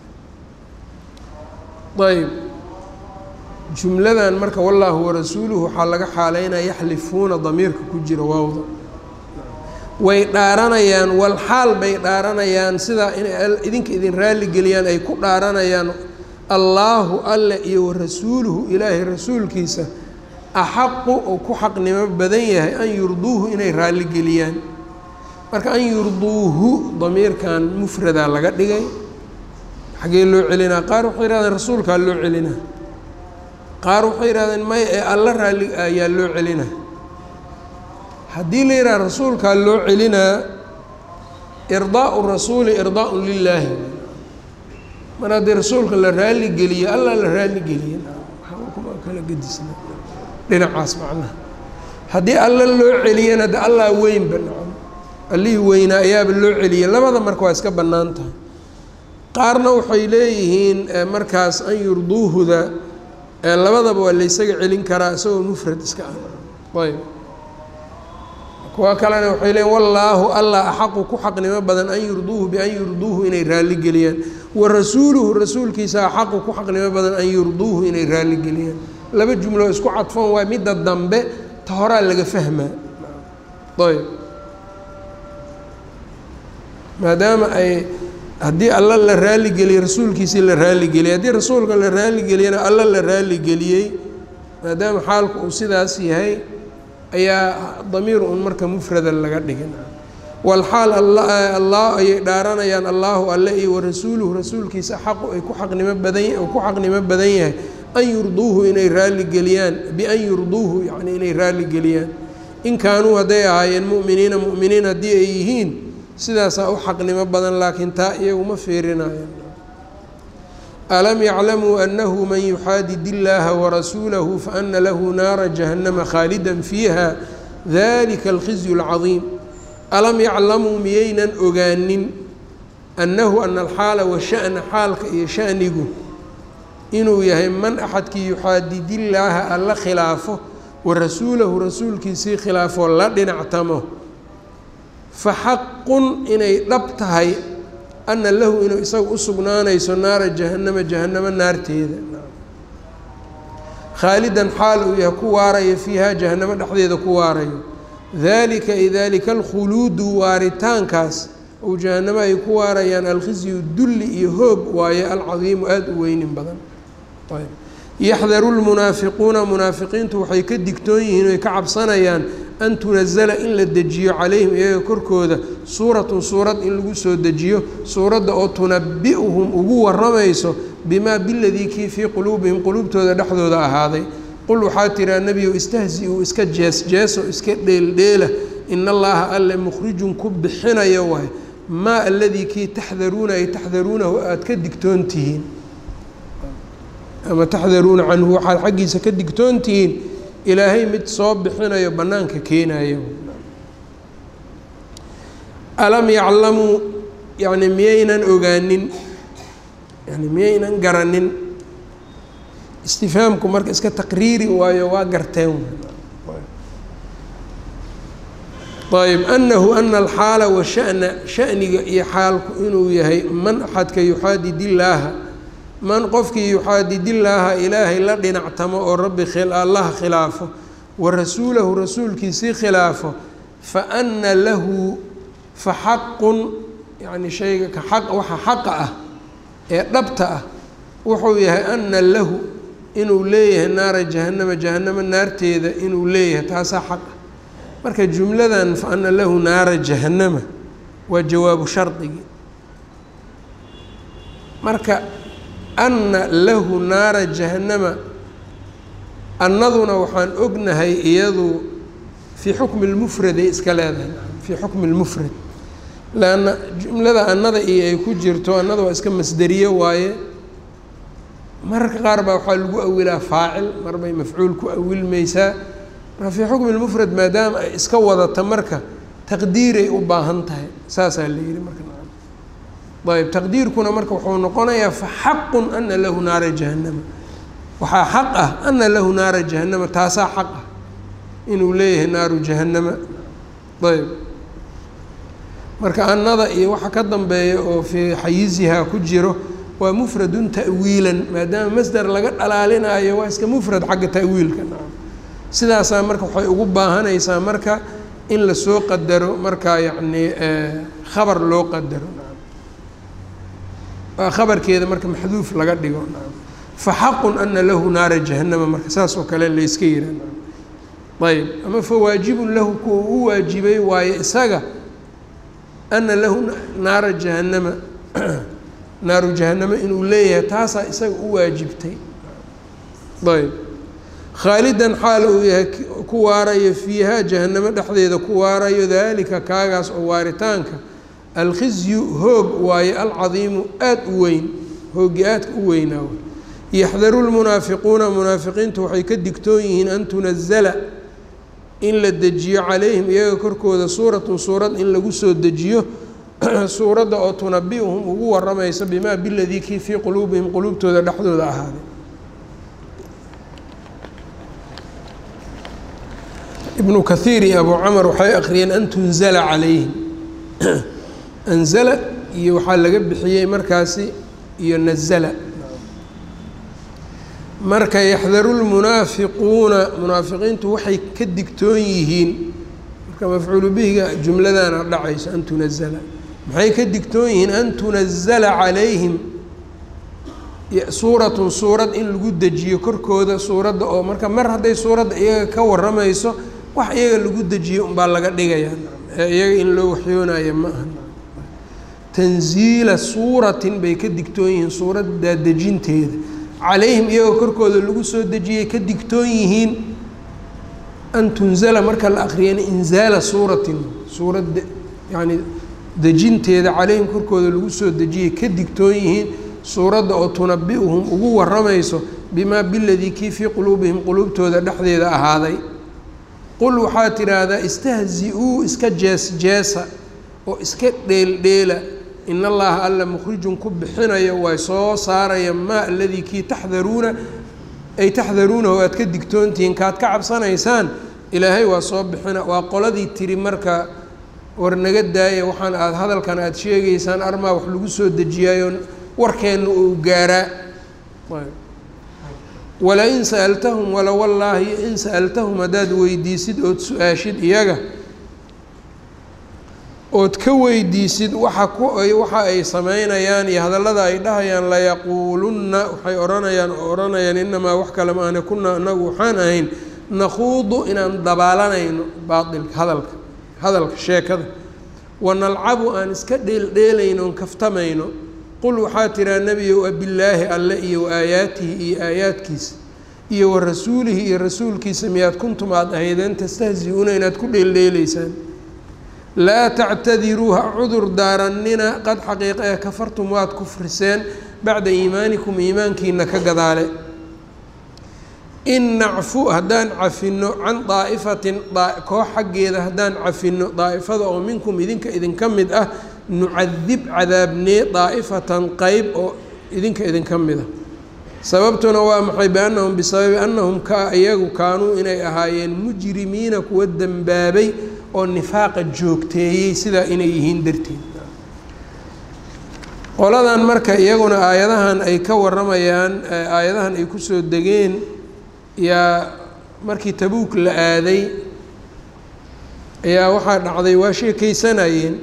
ayb jumladan marka wallaahu warasuuluhu waxaa laga xaaleynaya yaxlifuuna damiirka ku jira waawda way dhaaranayaan wal xaal bay dhaaranayaan sidaa inay idinka idin raaligeliyaan ay ku dhaaranayaan allaahu alle iyo warasuuluhu ilaahay rasuulkiisa axaqu uu ku xaqnimo badan yahay an yurduuhu inay raaligeliyaan marka an yurduuhu damiirkan mufradaa laga dhigay xaggee loo celinaa qaar waxay yihahdeen rasuulkaa loo celinaa qaar waxay yihahdeen may ee alla raalli ayaa loo celinaa haddii la yidhaha rasuulkaa loo celinaa irdaau rasuuli irdaaun lilaahi mar haddii rasuulka la raaligeliye alla la raaligeliye kuma kala gedisna dhinacaas macnaha haddii alla loo celiyana de allaa weynba nacam allihii weynaa ayaaba loo celiyay labada marka waa iska bannaan tahay qaarna waxay leeyihiin markaas an yurduuhuda labadaba waa laysaga celin karaa isagoo mufrad iska ah ayb kuwa kalena waxay leeyiin wallaahu allah axaqu ku xaqnimo badan an yurduuhu bian yurduuhu inay raaligeliyaan wa rasuuluhu rasuulkiisa axaqu ku xaqnimo badan an yurduuhu inay raaligeliyaan laba jumlo isku cadfan waa midda dambe ta horaa laga fahmaa ayb maadaama ay haddii alla la raaligeliye rasuulkiisii la raaligeliyey haddii rasuulka la raaligeliyana alla la raaligeliyey maadaama xaalku uu sidaas yahay ayaa damiir un marka mufrada laga dhigin walxaal allah ayay dhaaranayaan allaahu alle iyo warasuuluhu rasuulkiisa xaqu ay ku xaqnimo badan ku xaqnimo badan yahay an yurduuhu inay raaligeliyaan bian yurduuhu yani inay raaligeliyaan in kaanuu hadday ahaayeen mu'miniina mu'miniin haddii ay yihiin sidaasaa u xaqnimo badan laakiin taa iyaguma fiirinayan alam yaclamuu annahu man yuxaadid illaaha warasuulahu faana lahu naara jahannama khaalida fiiha dalika alkhizyu اlcadiim alam yaclamuu miyaynan ogaanin annahu ana alxaala washa'na xaalka iyo sha'nigu inuu yahay man axadkii yuxaadidillaaha alla khilaafo warasuulahu rasuulkiisii khilaafoo la dhinactamo fa xaqun inay dhab tahay ana lahu inuu isaga u sugnaanayso naara jahannama jahannamo naarteeda khaalidan xaal uu yahay ku waarayo fiihaa jahannamo dhexdeeda ku waarayo dalika ay dalika alkhuluudu waaritaankaas ou jahannamo ay ku waarayaan alkhizyu dulli iyo hoog waaye alcadiimu aada u weynin badan yaxdaru lmunaafiquuna munaafiqiintu waxay ka digtoon yihiin oy ka cabsanayaan an tunazala in la dejiyo calayhim iyaga korkooda suuratun suurad in lagu soo dejiyo suuradda oo tunabi-uhum ugu waramayso bimaa biladii kii fii quluubihim quluubtooda dhexdooda ahaaday qul waxaa tiraa nebiyow istahzi-uu iska jees jeeso iska dheeldheela in allaha alle mukhrijun ku bixinayo waay maa aladii kii taxdaruuna ay taxdaruunahu aada ka digtoon tihiin ama taxdaruuna canhu waxaad xaggiisa ka digtoon tihiin ilaahay mid soo bixinayo bannaanka keenayo alam yaclamuu yani miyaynan ogaanin yani miyaynan garanin istifhaamku marka iska taqriiri waayo waa garteen ayb anahu ana alxaala washana shaniga iyo xaalku inuu yahay man axadka yuxaadid illaaha man qofkii yuxaadidillaaha ilaahay la dhinactamo oo rabbi allaha khilaafo wa rasuulahu rasuulkiisii khilaafo fa ana lahu fa xaqun yani shayga ka xaq waxa xaqa ah ee dhabta ah wuxuu yahay ana lahu inuu leeyahay naara jahanama jahanamo naarteeda inuu leeyahay taasaa xaq ah marka jumladan fa ana lahu naara jahanama waa jawaabu shardigii marka anna lahu naara jahanama annaduna waxaan ognahay iyadu fii xukmi lmufraday iska leedahay fii xukmi lmufrad lanna jumlada annada iyo ay ku jirto annada waa iska masderiye waaye mararka qaar baa waxaa lagu awilaa faacil mar bay mafcuul ku awilmaysaa marka fii xukmi lmufrad maadaama ay iska wadata marka taqdiiray u baahan tahay saasaa la yihi marka ayb taqdiirkuna marka wuxuu noqonayaa faxaqun ana lahu naara jahanama waxaa xaq ah ana lahu naara jahanama taasaa xaq ah inuu leeyahay naaru jahanama ayb marka annada iyo waxa ka dambeeya oo fii xayizihaa ku jiro waa mufradun ta'wiilan maadaama masder laga dhalaalinayo waa iska mufrad xagga ta'wiilka sidaasaa marka waxay ugu baahanaysaa marka in lasoo qadaro markaa yacni khabar loo qadaro khabarkeeda marka maxduuf laga dhigo faxaqun ana lahu naara jahanama marka saas oo kale layska yihaa ayb ama fawaajibun lahu kuwa u waajibay waaye isaga ana lahu naara jahanama naaru jahanamo inuu leeyahay taasaa isaga u waajibtay ayb khaalidan xaal uu yahay ku waarayo fiihaa jahanamo dhexdeeda ku waarayo daalika kaagaas oo waaritaanka alkhizyu hoog waaye alcadiimu aada u weyn hoogi aadka u weynaa yaxdaru lmunaafiquuna munaafiqiintu waxay ka digtoon yihiin an tunazala in la dejiyo calayhim iyaga korkooda suuratun suurad in lagu soo dejiyo suuradda oo tunabi-uhum ugu waramaysa bimaa biladii kii fii quluubihim quluubtooda dhexdooda ahaaday ibnu kathiir iyo abu camar waxay akhriyeen an tunzala calayhim anzala iyo waxaa laga bixiyey markaasi iyo nazala marka yaxdaru lmunaafiquuna munaafiqiintu waxay ka digtoon yihiin marka mafcuulu bihiga jumladana dhacayso an tunazala maxay ka digtoon yihiin an tunazala calayhim suuratun suurad in lagu dejiyo korkooda suuradda oo marka mar hadday suuradda iyaga ka waramayso wax iyaga lagu dejiyo unbaa laga dhigayaa ee iyaga in loo waxyoonayo ma aha tanziila suuratin bay ka digtoon yihiin suuraddaa dejinteeda calayhim iyagoo korkooda lagu soo dejiyay ka digtoon yihiin an tunzala marka la akriyana inzaala suuratin suurad yacni dejinteeda calayhim korkooda lagu soo dejiyay ka digtoon yihiin suuradda oo tunabi-uhum ugu waramayso bimaa biladii kii fii quluubihim quluubtooda dhexdeeda ahaaday qul waxaa tidhaahdaa istahzi-uu iska jees jeesa oo iska dheeldheela in allaha alla mukhrijun ku bixinayo way soo saaraya maa aladii kii taxdaruuna ay taxdaruunahu aad ka digtoontihiin kaad ka cabsanaysaan ilaahay waa soo bixina waa qoladii tiri marka war naga daaya waxaan aada hadalkan aada sheegaysaan armaa wax lagu soo dejiyaayo warkeenna uu gaaraa walain sa'altahum wala wallaahi in sa'altahum haddaad weydiisid ood su-aashid iyaga ood ka weydiisid waxa ku waxa ay sameynayaan iyo hadallada ay dhahayaan layaquulunna waxay odhanayaan oo odhanayaan inamaa wax kale maane kunaa anagu waxaan ahayn nakhuudu inaan dabaalanayno baailka hadalka hadalka sheekada wanalcabu aan iska dheeldheelayno on kaftamayno qul waxaa tiraa nebiyow abillaahi alle iyo wa aayaatihi iyo aayaadkiisa iyo wa rasuulihi iyo rasuulkiisa miyaad kuntum aada ahaydeen tastahzi-uuna inaad ku dheeldheelaysaan laa tactadiruu ha cudur daarannina qad xaqiiqa ee kafartum waad kufriseen bacda iimaanikum iimaankiina ka gadaale in nacfu haddaan cafinno can daa'ifatin koox xaggeeda haddaan cafinno daa'ifada oo minkum idinka idinka mid ah nucadib cadaabnee daa'ifatan qeyb oo idinka idinka mid ah sababtuna waa maxay biannahum bisababi annahum ka iyagu kaanuu inay ahaayeen mujrimiina kuwa dembaabay oo nifaaqa joogteeyey sidaa inay yihiin darteed qoladan marka iyaguna aayadahan ay ka waramayaan aayadahan ay kusoo degeen yaa markii tabuuk la aaday ayaa waxaa dhacday waa sheekeysanayeen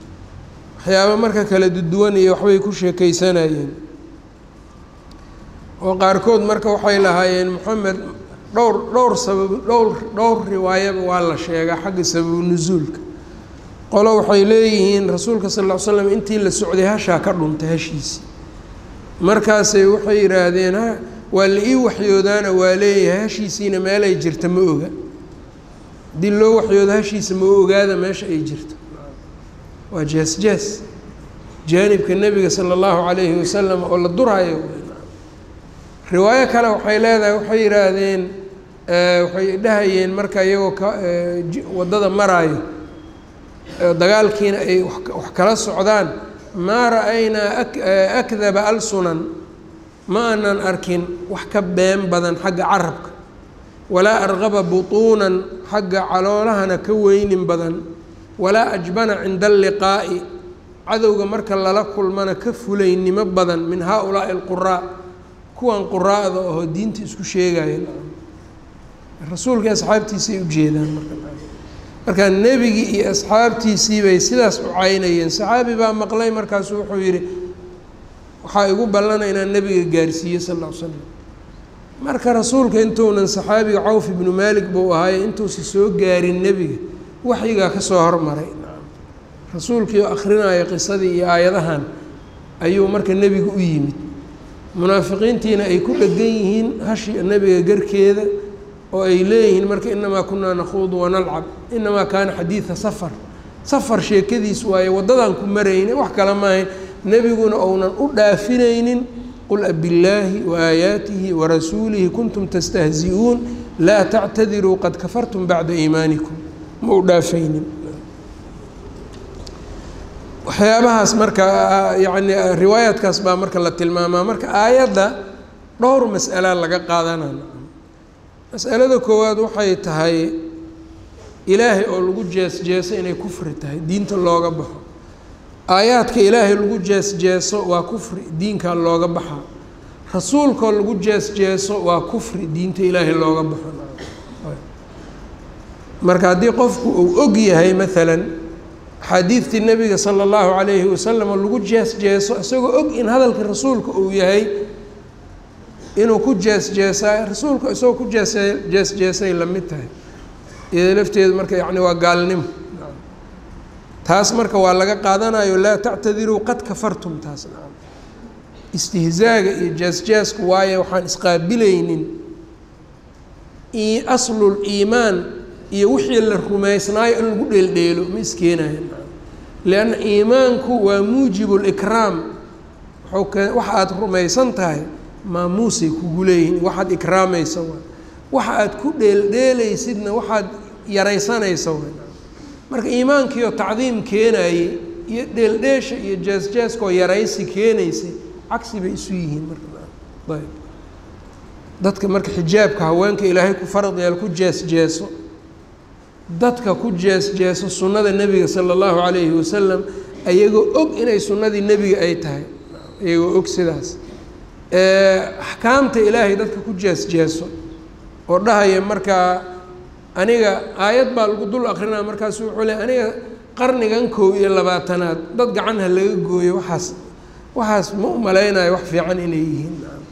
waxyaaba marka kala duduwan iyo waxbay ku sheekeysanayeen oo qaarkood marka waxay lahaayeen moxamed dhowr dhowr sabab dhowr dhowr riwaayaba waa la sheegaa xagga sababu nusuulka qolo waxay leeyihiin rasuulka sal ll ly slam intii la socday hashaa ka dhuntay hashiisii markaasay waxay yidhaahdeen ha waa la ii waxyoodaana waa leeyahay hashiisiina meelay jirta ma oga haddii loo waxyoodo hashiisa ma ogaada meesha ay jirto waa jees jees jaanibka nebiga sala allahu calayhi wasalam oo la duraayo riwaayo kale waxay leedahay waxay yidhaahdeen waxay dhahayeen marka iyagoo ka waddada maraayo dagaalkiina ay wax kala socdaan maa ra-aynaa akdaba alsunan ma aanan arkin wax ka been badan xagga carabka walaa arqaba butuunan xagga caloolahana ka weynin badan walaa ajbana cinda alliqaa'i cadowga marka lala kulmana ka fulaynimo badan min haa-ulaa'i alquraa kuwan quraa'da oo diinta isku sheegaya rasuulkai asxaabtiisay ujeedaan marka markaa nebigii iyo asxaabtiisii bay sidaas u caynayeen saxaabi baa maqlay markaasu wuxuu yidhi waxaa igu ballana inaan nebiga gaarsiiye sal ll ly slam marka rasuulka intuunan saxaabiga cawf ibnu maalik buu ahaaye intuusa soo gaarin nebiga waxyigaa ka soo hormaray rasuulkii oo akrinaya qisadii iyo aayadahan ayuu marka nebiga u yimid munaafiqiintiina ay ku dhegan yihiin hashi nebiga garkeeda oo ay leeyihiin marka inamaa kunaa nakhuudu wanalcab inamaa kaana xadiida safar safar sheekadiis waaye waddadan ku marayna wax kale maahayn nebiguna ounan u dhaafinaynin qul abillaahi waaayaatihi warasuulihi kuntum tastahzi-uun laa tactadiruu qad kafartum bacda iimaanikum ma u dhaafaynin waxyaabahaas marka yani riwaayaadkaas baa marka la tilmaamaa marka aayadda dhowr mas'ala laga qaadanana mas'alada koowaad waxay tahay ilaahay oo lagu jees-jeeso inay kufri tahay diinta looga baxo aayaadka ilaahay lagu jees-jeeso waa kufri diinkaa looga baxaa rasuulkaoo lagu jees-jeeso waa kufri diinta ilaahay looga baxo marka haddii qofku uu og yahay maalan axaadiidtii nabiga sala allahu calayhi wasalam oo lagu jees-jeeso isagoo og in hadalka rasuulka uu yahay inuu ku jees-jeesaa rasuulka isagoo ku jees jees-jeesay la mid tahay iyado lafteedu marka yacni waa gaalnimo taas marka waa laga qaadanayo laa tactadiruu qad kafartum taas nacam istihzaaga iyo jees-jeesku waayo waxaan isqaabilaynin aslul iimaan iyo wixii la rumaysnaayo in lagu dheeldheelo ma iskeenayo lianna iimaanku waa muujibu likraam wau ke waxa aada rumaysan tahay maamuusay kugu leeyihin waxaad ikraamaysa waa waxa aad ku dheeldheelaysidna waxaad yaraysanaysa waa marka iimaankiioo tacdiim keenayey iyo dheeldheesha iyo jees-jeeskaoo yaraysi keenaysay cagsi bay isu yihiin marka ayb dadka marka xijaabka haweenka ilaahay ku farad yeel ku jees-jeeso dadka ku jees-jeeso sunnada nebiga sala allahu calayhi wasalam ayagoo og inay sunnadii nebiga ay tahay iyagoo og sidaas axkaamta ilaahay dadka ku jees-jeeso oo dhahaya markaa aniga aayad baa lagu dul akrinaa markaasu wuxuu le aniga qarnigan koob iyo labaatanaad dad gacan ha laga gooyo waxaas waxaas ma u malaynayo wax fiican inay yihiin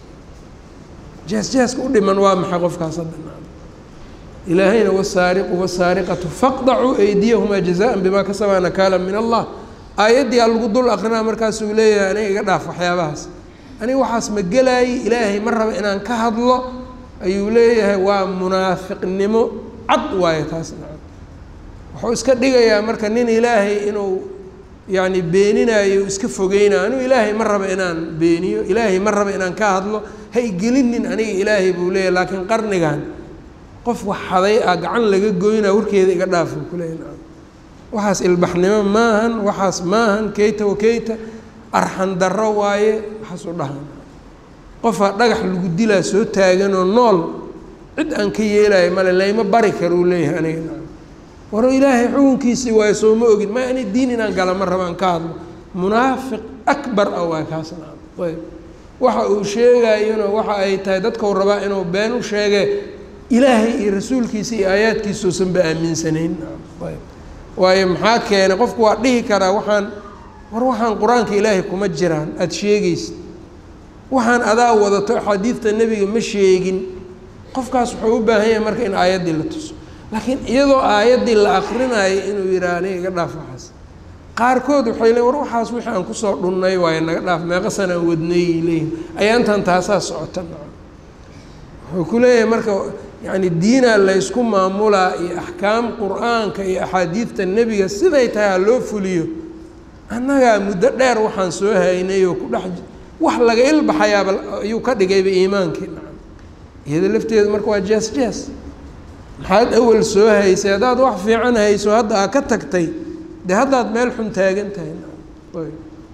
jees-jeeska u dhiman waa maxay qofkaas hadda ilaahayna wasaariqu wasaariqatu faqdacuu aydiyahumaa jazaan bimaa kasabaa nakaala min allah aayaddii aa lagu dul akrinaa markaasuu leeyahay aniga iga dhaaf waxyaabahaas aniga waxaas ma gelaayi ilaahay ma raba inaan ka hadlo ayuu leeyahay waa munaafiqnimo cad waayo taas nacam wuxuu iska dhigayaa marka nin ilaahay inuu yacni beeninayo iska fogeynayo anigu ilaahay ma raba inaan beeniyo ilaahay ma raba inaan ka hadlo ha igelinin aniga ilaahay buu leeyahay laakiin qarnigan qof wax haday ah gacan laga goynaa warkeeda iga dhaafo kuleeya nacam waxaas ilbaxnimo maahan waxaas maahan keyta wa keyta arxan darro waaye waxaas u dhahan qofaa dhagax lagu dilaa soo taaganoo nool cid aan ka yeelayo male layma bari karo uu leeyahay aniga nacam waro ilaahay xukunkiisii waayo soo ma ogin ma ani diin inaan gala ma raba aan ka hadlo munaafiq akbar ah waa kaas nacam ayb waxa uu sheegayona waxa ay tahay dadkau rabaa inuu been u sheege ilaahay iyo rasuulkiisa iyo aayaadkiisuusanba aaminsanayn ayb waayo maxaa keenay qofku waa dhihi karaa waxaan war waxaan qur-aanka ilaahay kuma jiraan aada sheegaysid waxaan adaa wadato axaadiidta nebiga ma sheegin qofkaas wuxuu u baahan yahay marka in aayaddii la tuso laakiin iyadoo aayaddii la akrinayo inuu yidhaha aniga iga dhaaf waxaas qaarkood waxay leeyn war waxaas wixii aan kusoo dhunnay waayo naga dhaaf meeqa sanaan wadnayy leeyihin ayaantan taasaa socota wuxuu ku leeyahay marka yacni diinaa laysku maamulaa iyo axkaam qur-aanka iyo axaadiidta nebiga siday tahay ha loo fuliyo annagaa muddo dheer waxaan soo haynay oo ku dhex wax laga ilbaxayaaba ayuu ka dhigayba iimaankii nacam iyada lafteedu marka waa jees jees maxaad awal soo haysay haddaad wax fiican hayso hadda aa ka tagtay dee haddaad meel xun taagan tahay nacam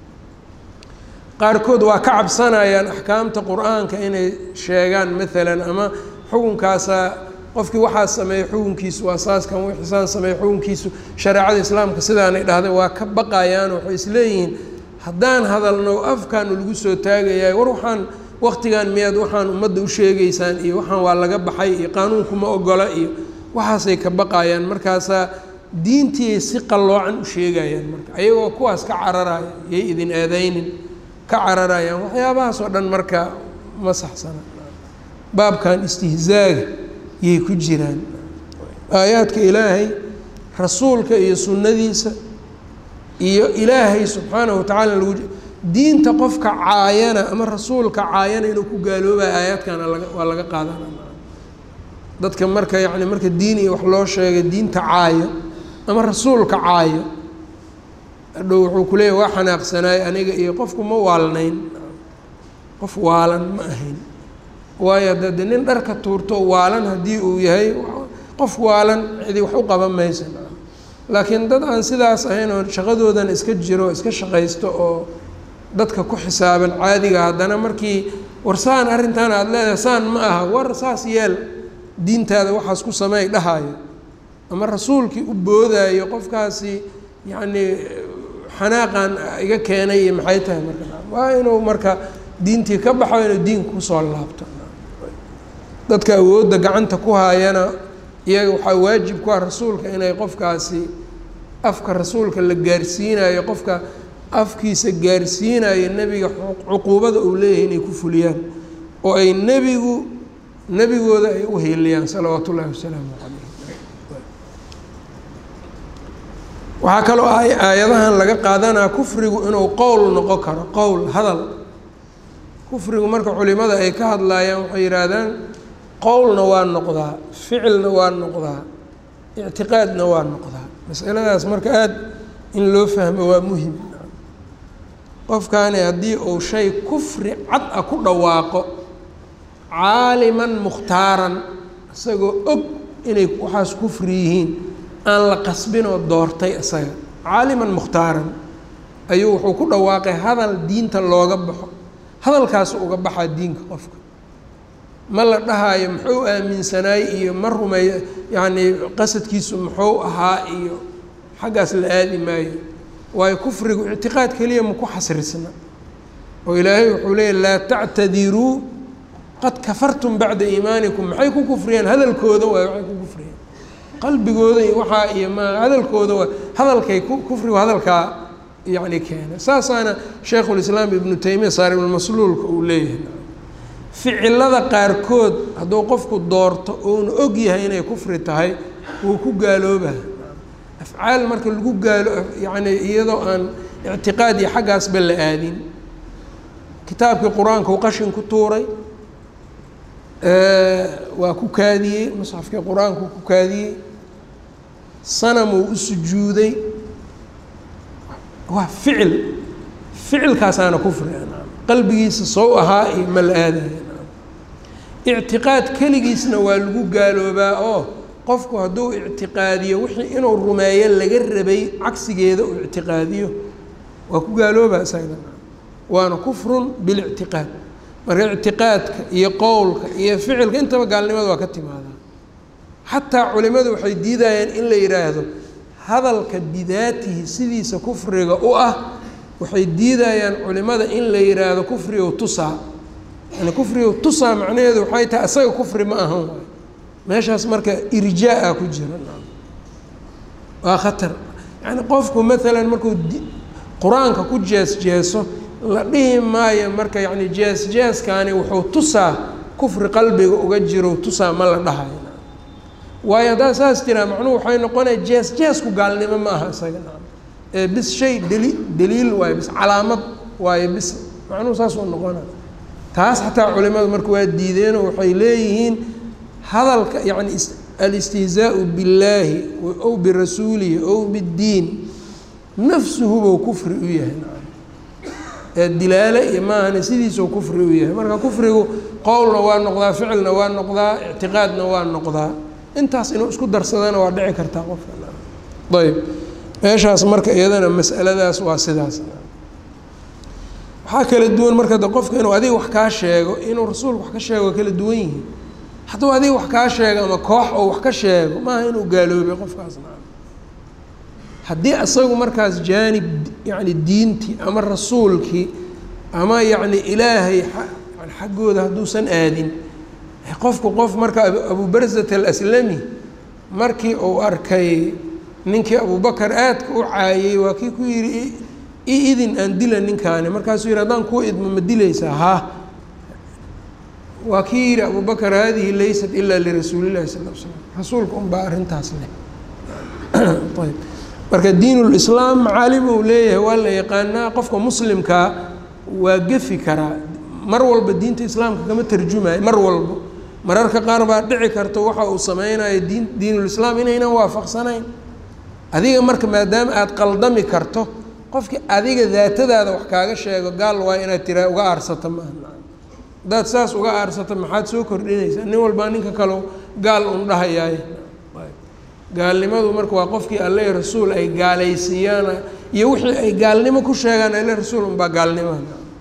qaarkood waa ka cabsanayaan axkaamta qur-aanka inay sheegaan maalan ama xukunkaasaa qofkii waxaa sameeyey xukunkiisu waa saaskan wixisaan sameeyey xukunkiisu shareecada islaamka sidaanay dhahday waa ka baqayaan waxay isleeyihiin haddaan hadalno afkaanu lagu soo taagayahay war waxaan waktigan miyaad waxaan ummadda u sheegaysaan iyo waxaan waa laga baxay iyo qaanuunkuma ogola iyo waxaasay ka baqayaan markaasaa diintiiay si qalloocan u sheegayaan marka ayagoo kuwaas ka cararaya yay idin aadaynin ka cararayaan waxyaabahaas oo dhan marka ma saxsana baabkan istihzaaga yay ku jiraan aayaadka ilaahay rasuulka iyo sunnadiisa iyo ilaahay subxaanahu watacaala lagu diinta qofka caayana ama rasuulka caayana inuu ku gaaloobaya aayaadkana laga waa laga qaadanaa dadka marka yacni marka diin iyo wax loo sheegay diinta caayo ama rasuulka caayo hadhow wuxuu ku leeyahy waa xanaaqsanaay aniga iyo qofku ma waalnayn qof waalan ma ahayn waayo de de nin dharka tuurto waalan haddii uu yahay qof waalan cidi wax u qaban maysa laakiin dad aan sidaas ahayn oo shaqadoodan iska jiro iska shaqaysto oo dadka ku xisaaban caadiga haddana markii war saan arrintan aada leedahay saan ma aha war saas yeel diintaada waxaas ku sameey dhahaayo ama rasuulkii u boodaayo qofkaasi yacnii xanaaqan iga keenay iyo maxay tahay marka waa inuu marka diintii ka baxo inuu diinka kusoo laabto dadka awoodda gacanta ku haayana iyaga waxaa waajib ku ah rasuulka inay qofkaasi afka rasuulka la gaarsiinayo qofka afkiisa gaarsiinayo nebiga cuquubada uu leeyahay inay ku fuliyaan oo ay nebigu nebigooda ay u heliyaan salawaatu ullahi wasalaamu calayh waxaa kaloo aayadahan laga qaadanaa kufrigu inuu qowl noqon karo qowl hadal kufrigu marka culimada ay ka hadlaayaan waxay yidhaahdaan qowlna waa noqdaa ficilna waa noqdaa ictiqaadna waa noqdaa masaladaas marka aada in loo fahmo waa muhim qofkaani haddii uu shay kufri cad ah ku dhawaaqo caaliman mukhtaaran isagoo og inay waxaas kufri yihiin aan la qasbinoo doortay isaga caaliman mukhtaaran ayuu wuxuu ku dhawaaqay hadal diinta looga baxo hadalkaas uga baxaa diinka qofka ma la dhahaayo muxuu aaminsanaay iyo ma rumeey yacnii qasadkiisu muxuu ahaa iyo xaggaas la aadi maayo waayo kufrigu ictiqaad keliya ma ku xasrisna oo ilaahay wuxuu leeyay laa tactadiruu qad kafartum bacda iimaanikum maxay ku kufriyeen hadalkooda waay waxay ku kufriyeen qalbigooda iyo waxaa iyo ma hadalkooda waa hadalkay kufrigu hadalkaa yacni keena saasaana shaykhulislaam ibnu taymiya saaribulmasluulka uu leeyahay ficilada qaarkood hadduu qofku doorto uuna og yahay inay kufri tahay wuu ku gaaloobaa afcaal marka lagu gaalo yacni iyadoo aan ictiqaad iyo xaggaasba la aadin kitaabkii qur-aanka uu qashin ku tuuray waa ku kaadiyey musxafkii qur-aanku ku kaadiyey sanamuu u sujuuday waa ficil ficilkaasaana kufri qalbigiisa sow ahaa iyo ma la aadaya ictiqaad keligiisna waa lagu gaaloobaa oo qofku hadduu ictiqaadiyo wixii inuu rumeeyo laga rabay cagsigeeda uu ictiqaadiyo waa ku gaaloobaa isaga waana kufrun bilictiqaad marka ictiqaadka iyo qowlka iyo ficilka intaba gaalnimada waa ka timaadaa xataa culimadu waxay diidayeen in la yidhaahdo hadalka bidaatihi sidiisa kufriga u ah waxay diidayaan culimada in la yidhaahdo kufrigow tusaa yani kufrigow tusaa macnaheedu waxay tahay isaga kufri ma ahan waay meeshaas marka irjaa-a ku jira waa khatar yani qofku maalan markuu qur-aanka ku jees jeeso la dhihi maayo marka yacni jees jeeskani wuxuu tusaa kufri qalbiga uga jiro tusaa ma la dhahayo waayo haddaa saas jiraa macnuhu waxay noqonaya jees jeesku gaalnimo ma aha isaga ee bis shay deli daliil waayo bis calaamad waayo bis macnuhu saas uu noqonaya taas xataa culimadu marka waa diideenoo waxay leeyihiin hadalka yacni alistihzaau billaahi ow birasuulihi ow biddiin nafsuhubou kufri u yahay ee dilaale iyo maahane sidiisuu kufri u yahay marka kufrigu qowlna waa noqdaa ficilna waa noqdaa ictiqaadna waa noqdaa intaas inuu isku darsadana waa dhici kartaa qofka ayb meeshaas marka iyadana mas'aladaas waa sidaas waxaa kala duwan marka de qofka inuu adiga wax kaa sheego inuu rasuulku wax ka sheego waa kala duwan yihiin hadduu adiga wax kaa sheego ama koox oo wax ka sheego maaha inuu gaaloobay qofkaasna haddii isagu markaas jaanib yacni diintii ama rasuulkii ama yacni ilaahay yani xaggooda hadduusan aadin qofku qof marka abubarzat alaslami markii uu arkay ninkii abubakar aadka u caayey waa kii ku yidhi i idin aan dila ninkaani markaasuu yidhi haddaan kuu idmo ma dilaysaa haa waa kii yidhi abubakar haadihi laysat ilaa lirasuulillahi sal l slam rasuulka unbaa arrintaas leh ayb marka diinulislaam macaalim uu leeyahay waa la yaqaanaa qofka muslimkaa waa gefi karaa mar walba diinta islaamka kama tarjumayo mar walba mararka qaar baa dhici karta waxa uu sameynayo diin diinulislaam inaynan waafaqsanayn adiga marka maadaama aada qaldami karto qofkii adiga daatadaada wax kaaga sheego gaal waa inaad tiraa uga aarsata maaha haddaad saas uga aarsata maxaad soo kordhinaysaa nin walbaa ninka kale gaal un dhahayaaye gaalnimadu marka waa qofkii alle rasuul ay gaalaysiiyaan iyo wixii ay gaalnimo ku sheegaan alle rasuul unbaa gaalnimaha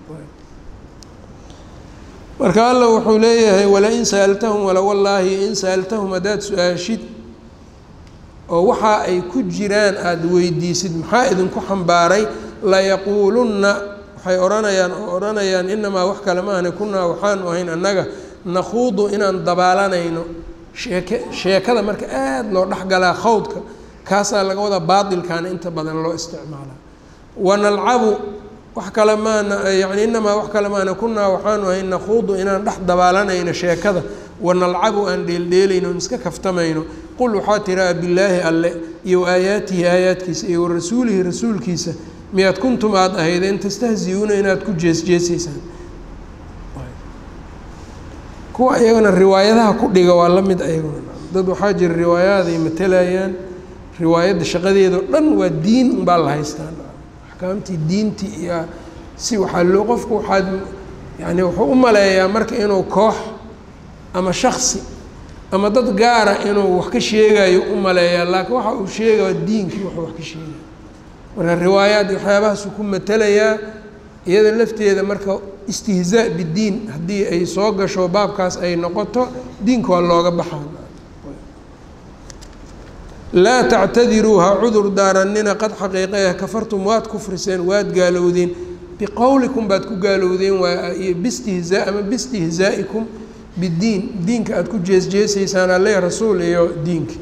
marka alla wuxuu leeyahay walain sa'altahum wala wallaahi in sa'altahum haddaad su-aashid oo waxa ay ku jiraan aada weydiisid maxaa idinku xambaaray layaquulunna waxay odhanayaan oo odhanayaan inamaa wax kale maahne kunaa waxaanu ahayn annaga nakhuudu inaan dabaalanayno sheeke sheekada marka aada loo dhexgalaa khawdka kaasaa laga wadaa baatilkaana inta badan loo isticmaalaa wanalcabu wax kale maana yani inamaa wax kale maana kunaa waxaanu ahayn nakhuudu inaan dhex dabaalanayno sheekada wanalcabu aan dheeldheelayno on iska kaftamayno qul waxaa tiraa bilaahi alle iyo aayaatihi aayaadkiisa iyo warasuulihi rasuulkiisa miyaad kuntum aada ahaydeen tastahzi-uuna inaad ku jeesjeesaysaan kuwa iyagana riwaayadaha ku dhiga waa la mid ayaguna dad waxaa jira riwaayaad ay matalayaan riwaayadda shaqadeedao dhan waa diin unbaa la haystaan axkaamtii diintii iyo si waxaa loo qofku waxaad yani wuxuu u maleeyaa marka inuu koox ama shaksi ama dad gaara inuu wax ka sheegayo u maleeyaa laakiin waxa uu sheegaya diinkii wuxuu wax ka sheegaya marka riwaayaad waxyaabahaasuu ku matalayaa iyada lafteeda marka istihzaa biddiin haddii ay soo gasho baabkaas ay noqoto diinka waa looga baxaa laa tactadiruu ha cudur daaranina qad xaqiiqeeh kafartum waad kufriseen waad gaalowdeen biqowlikum baad ku gaalowdeen waa iyo bistihzaa ama bistihzaa'ikum biddiin diinka aada ku jeesjeesaysaan alle rasuul iyo diinka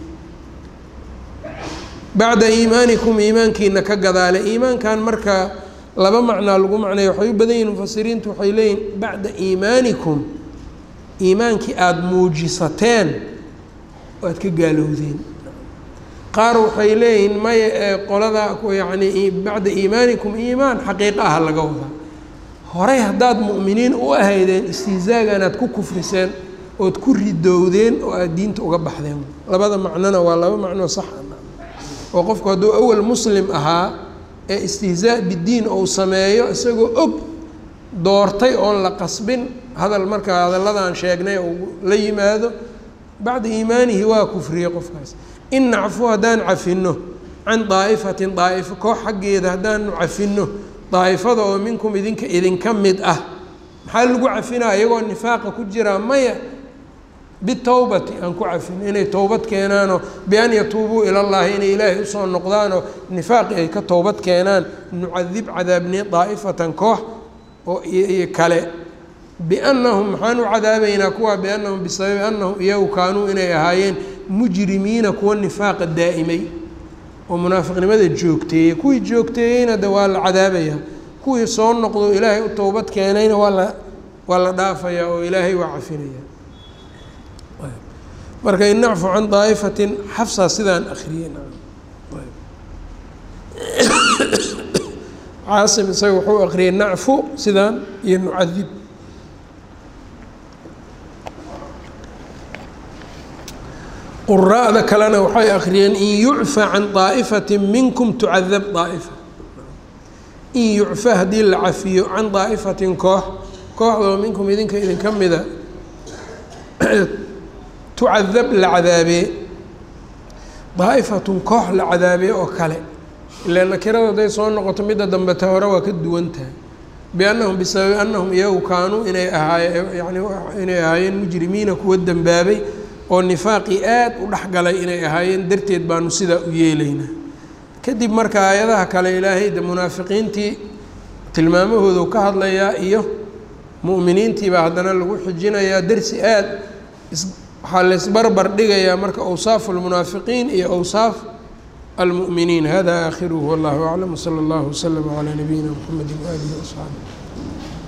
bacda iimaanikum iimaankiina ka gadaale iimaankan marka laba macnaa lagu macneeya waxay u badan yihin mufasiriintu waxay leeyihin bacda iimaanikum iimaankii aada muujisateen waad ka gaalowdeen qaar waxay leeyihiin maya ee qolada yacni bacda iimaanikum iimaan xaqiiqa ah laga wadaa horey haddaad mu'miniin u ahaydeen istihzaaganaad ku kufriseen ood ku ridowdeen oo aada diinta uga baxdeen labada macnona waa laba macnoo sax oo qofku hadduu awal muslim ahaa ee istihzaa biddiin ou sameeyo isagoo og doortay oon la qasbin hadal markaa hadalladan sheegnay uu la yimaado bacda iimaanihi waa kufriyey qofkaas in nacfu haddaan cafinno can daa'ifatin daa'ifo koox xaggeeda haddaanu cafinno daa'ifada oo minkum idinka idinka mid ah maxaa lagu cafinaa iyagoo nifaaqa ku jiraa maya bitowbati aan ku cafino inay towbad keenaanoo bian yatuubuu ilallaahi inay ilaahay usoo noqdaanoo nifaaqi ay ka towbad keenaan nucadib cadaabni daa'ifatan koox oo iyo kale biannahum maxaan u cadaabaynaa kuwaa biannahum bisababi annahum iyagu kaanuu inay ahaayeen mujrimiina kuwa nifaaqa daa'imay oo munaafiqnimada joogteeyey kuwii joogteeyeyna de waa la cadaabayaa kuwii soo noqdo ilaahay u towbad keenayna waa la waa la dhaafayaa oo ilaahay waa cafinaya marka in nacfu can daa'ifatin xafsaa sidaan akriyey caasim isaga wuxuu akriyay nacfu sidaan iyo nucadib quraa'da kalena waxay akriyeen in yucfa can daa'ifati minkum tucadab daa'ifa in yucfa haddii la cafiyo can daa'ifatin koox kooxdoo minkum idinka idinka mida tucadab la cadaabee daa'ifatun koox la cadaabee oo kale ilaa nakirada hadday soo noqoto midda dambeta hore waa ka duwan tahay biannahum bisababi annahum iyagu kaanuu inay ahaaye yani inay ahaayeen mujrimiina kuwa dembaabay oo nifaaqii aad u dhexgalay inay ahaayeen darteed baanu sidaa u yeelaynaa kadib marka aayadaha kale ilaahay de munaafiqiintii tilmaamahoodu ka hadlayaa iyo mu'miniintiibaa haddana lagu xijinayaa dersi aad waxaa laysbarbar dhigayaa marka awsaafu lmunaafiqiin iyo awsaaf almu'miniin hada aakhiruhu wallahu aclam wsala allahu waslama calaa nabiyina mxamedi waaalihi waasxaabi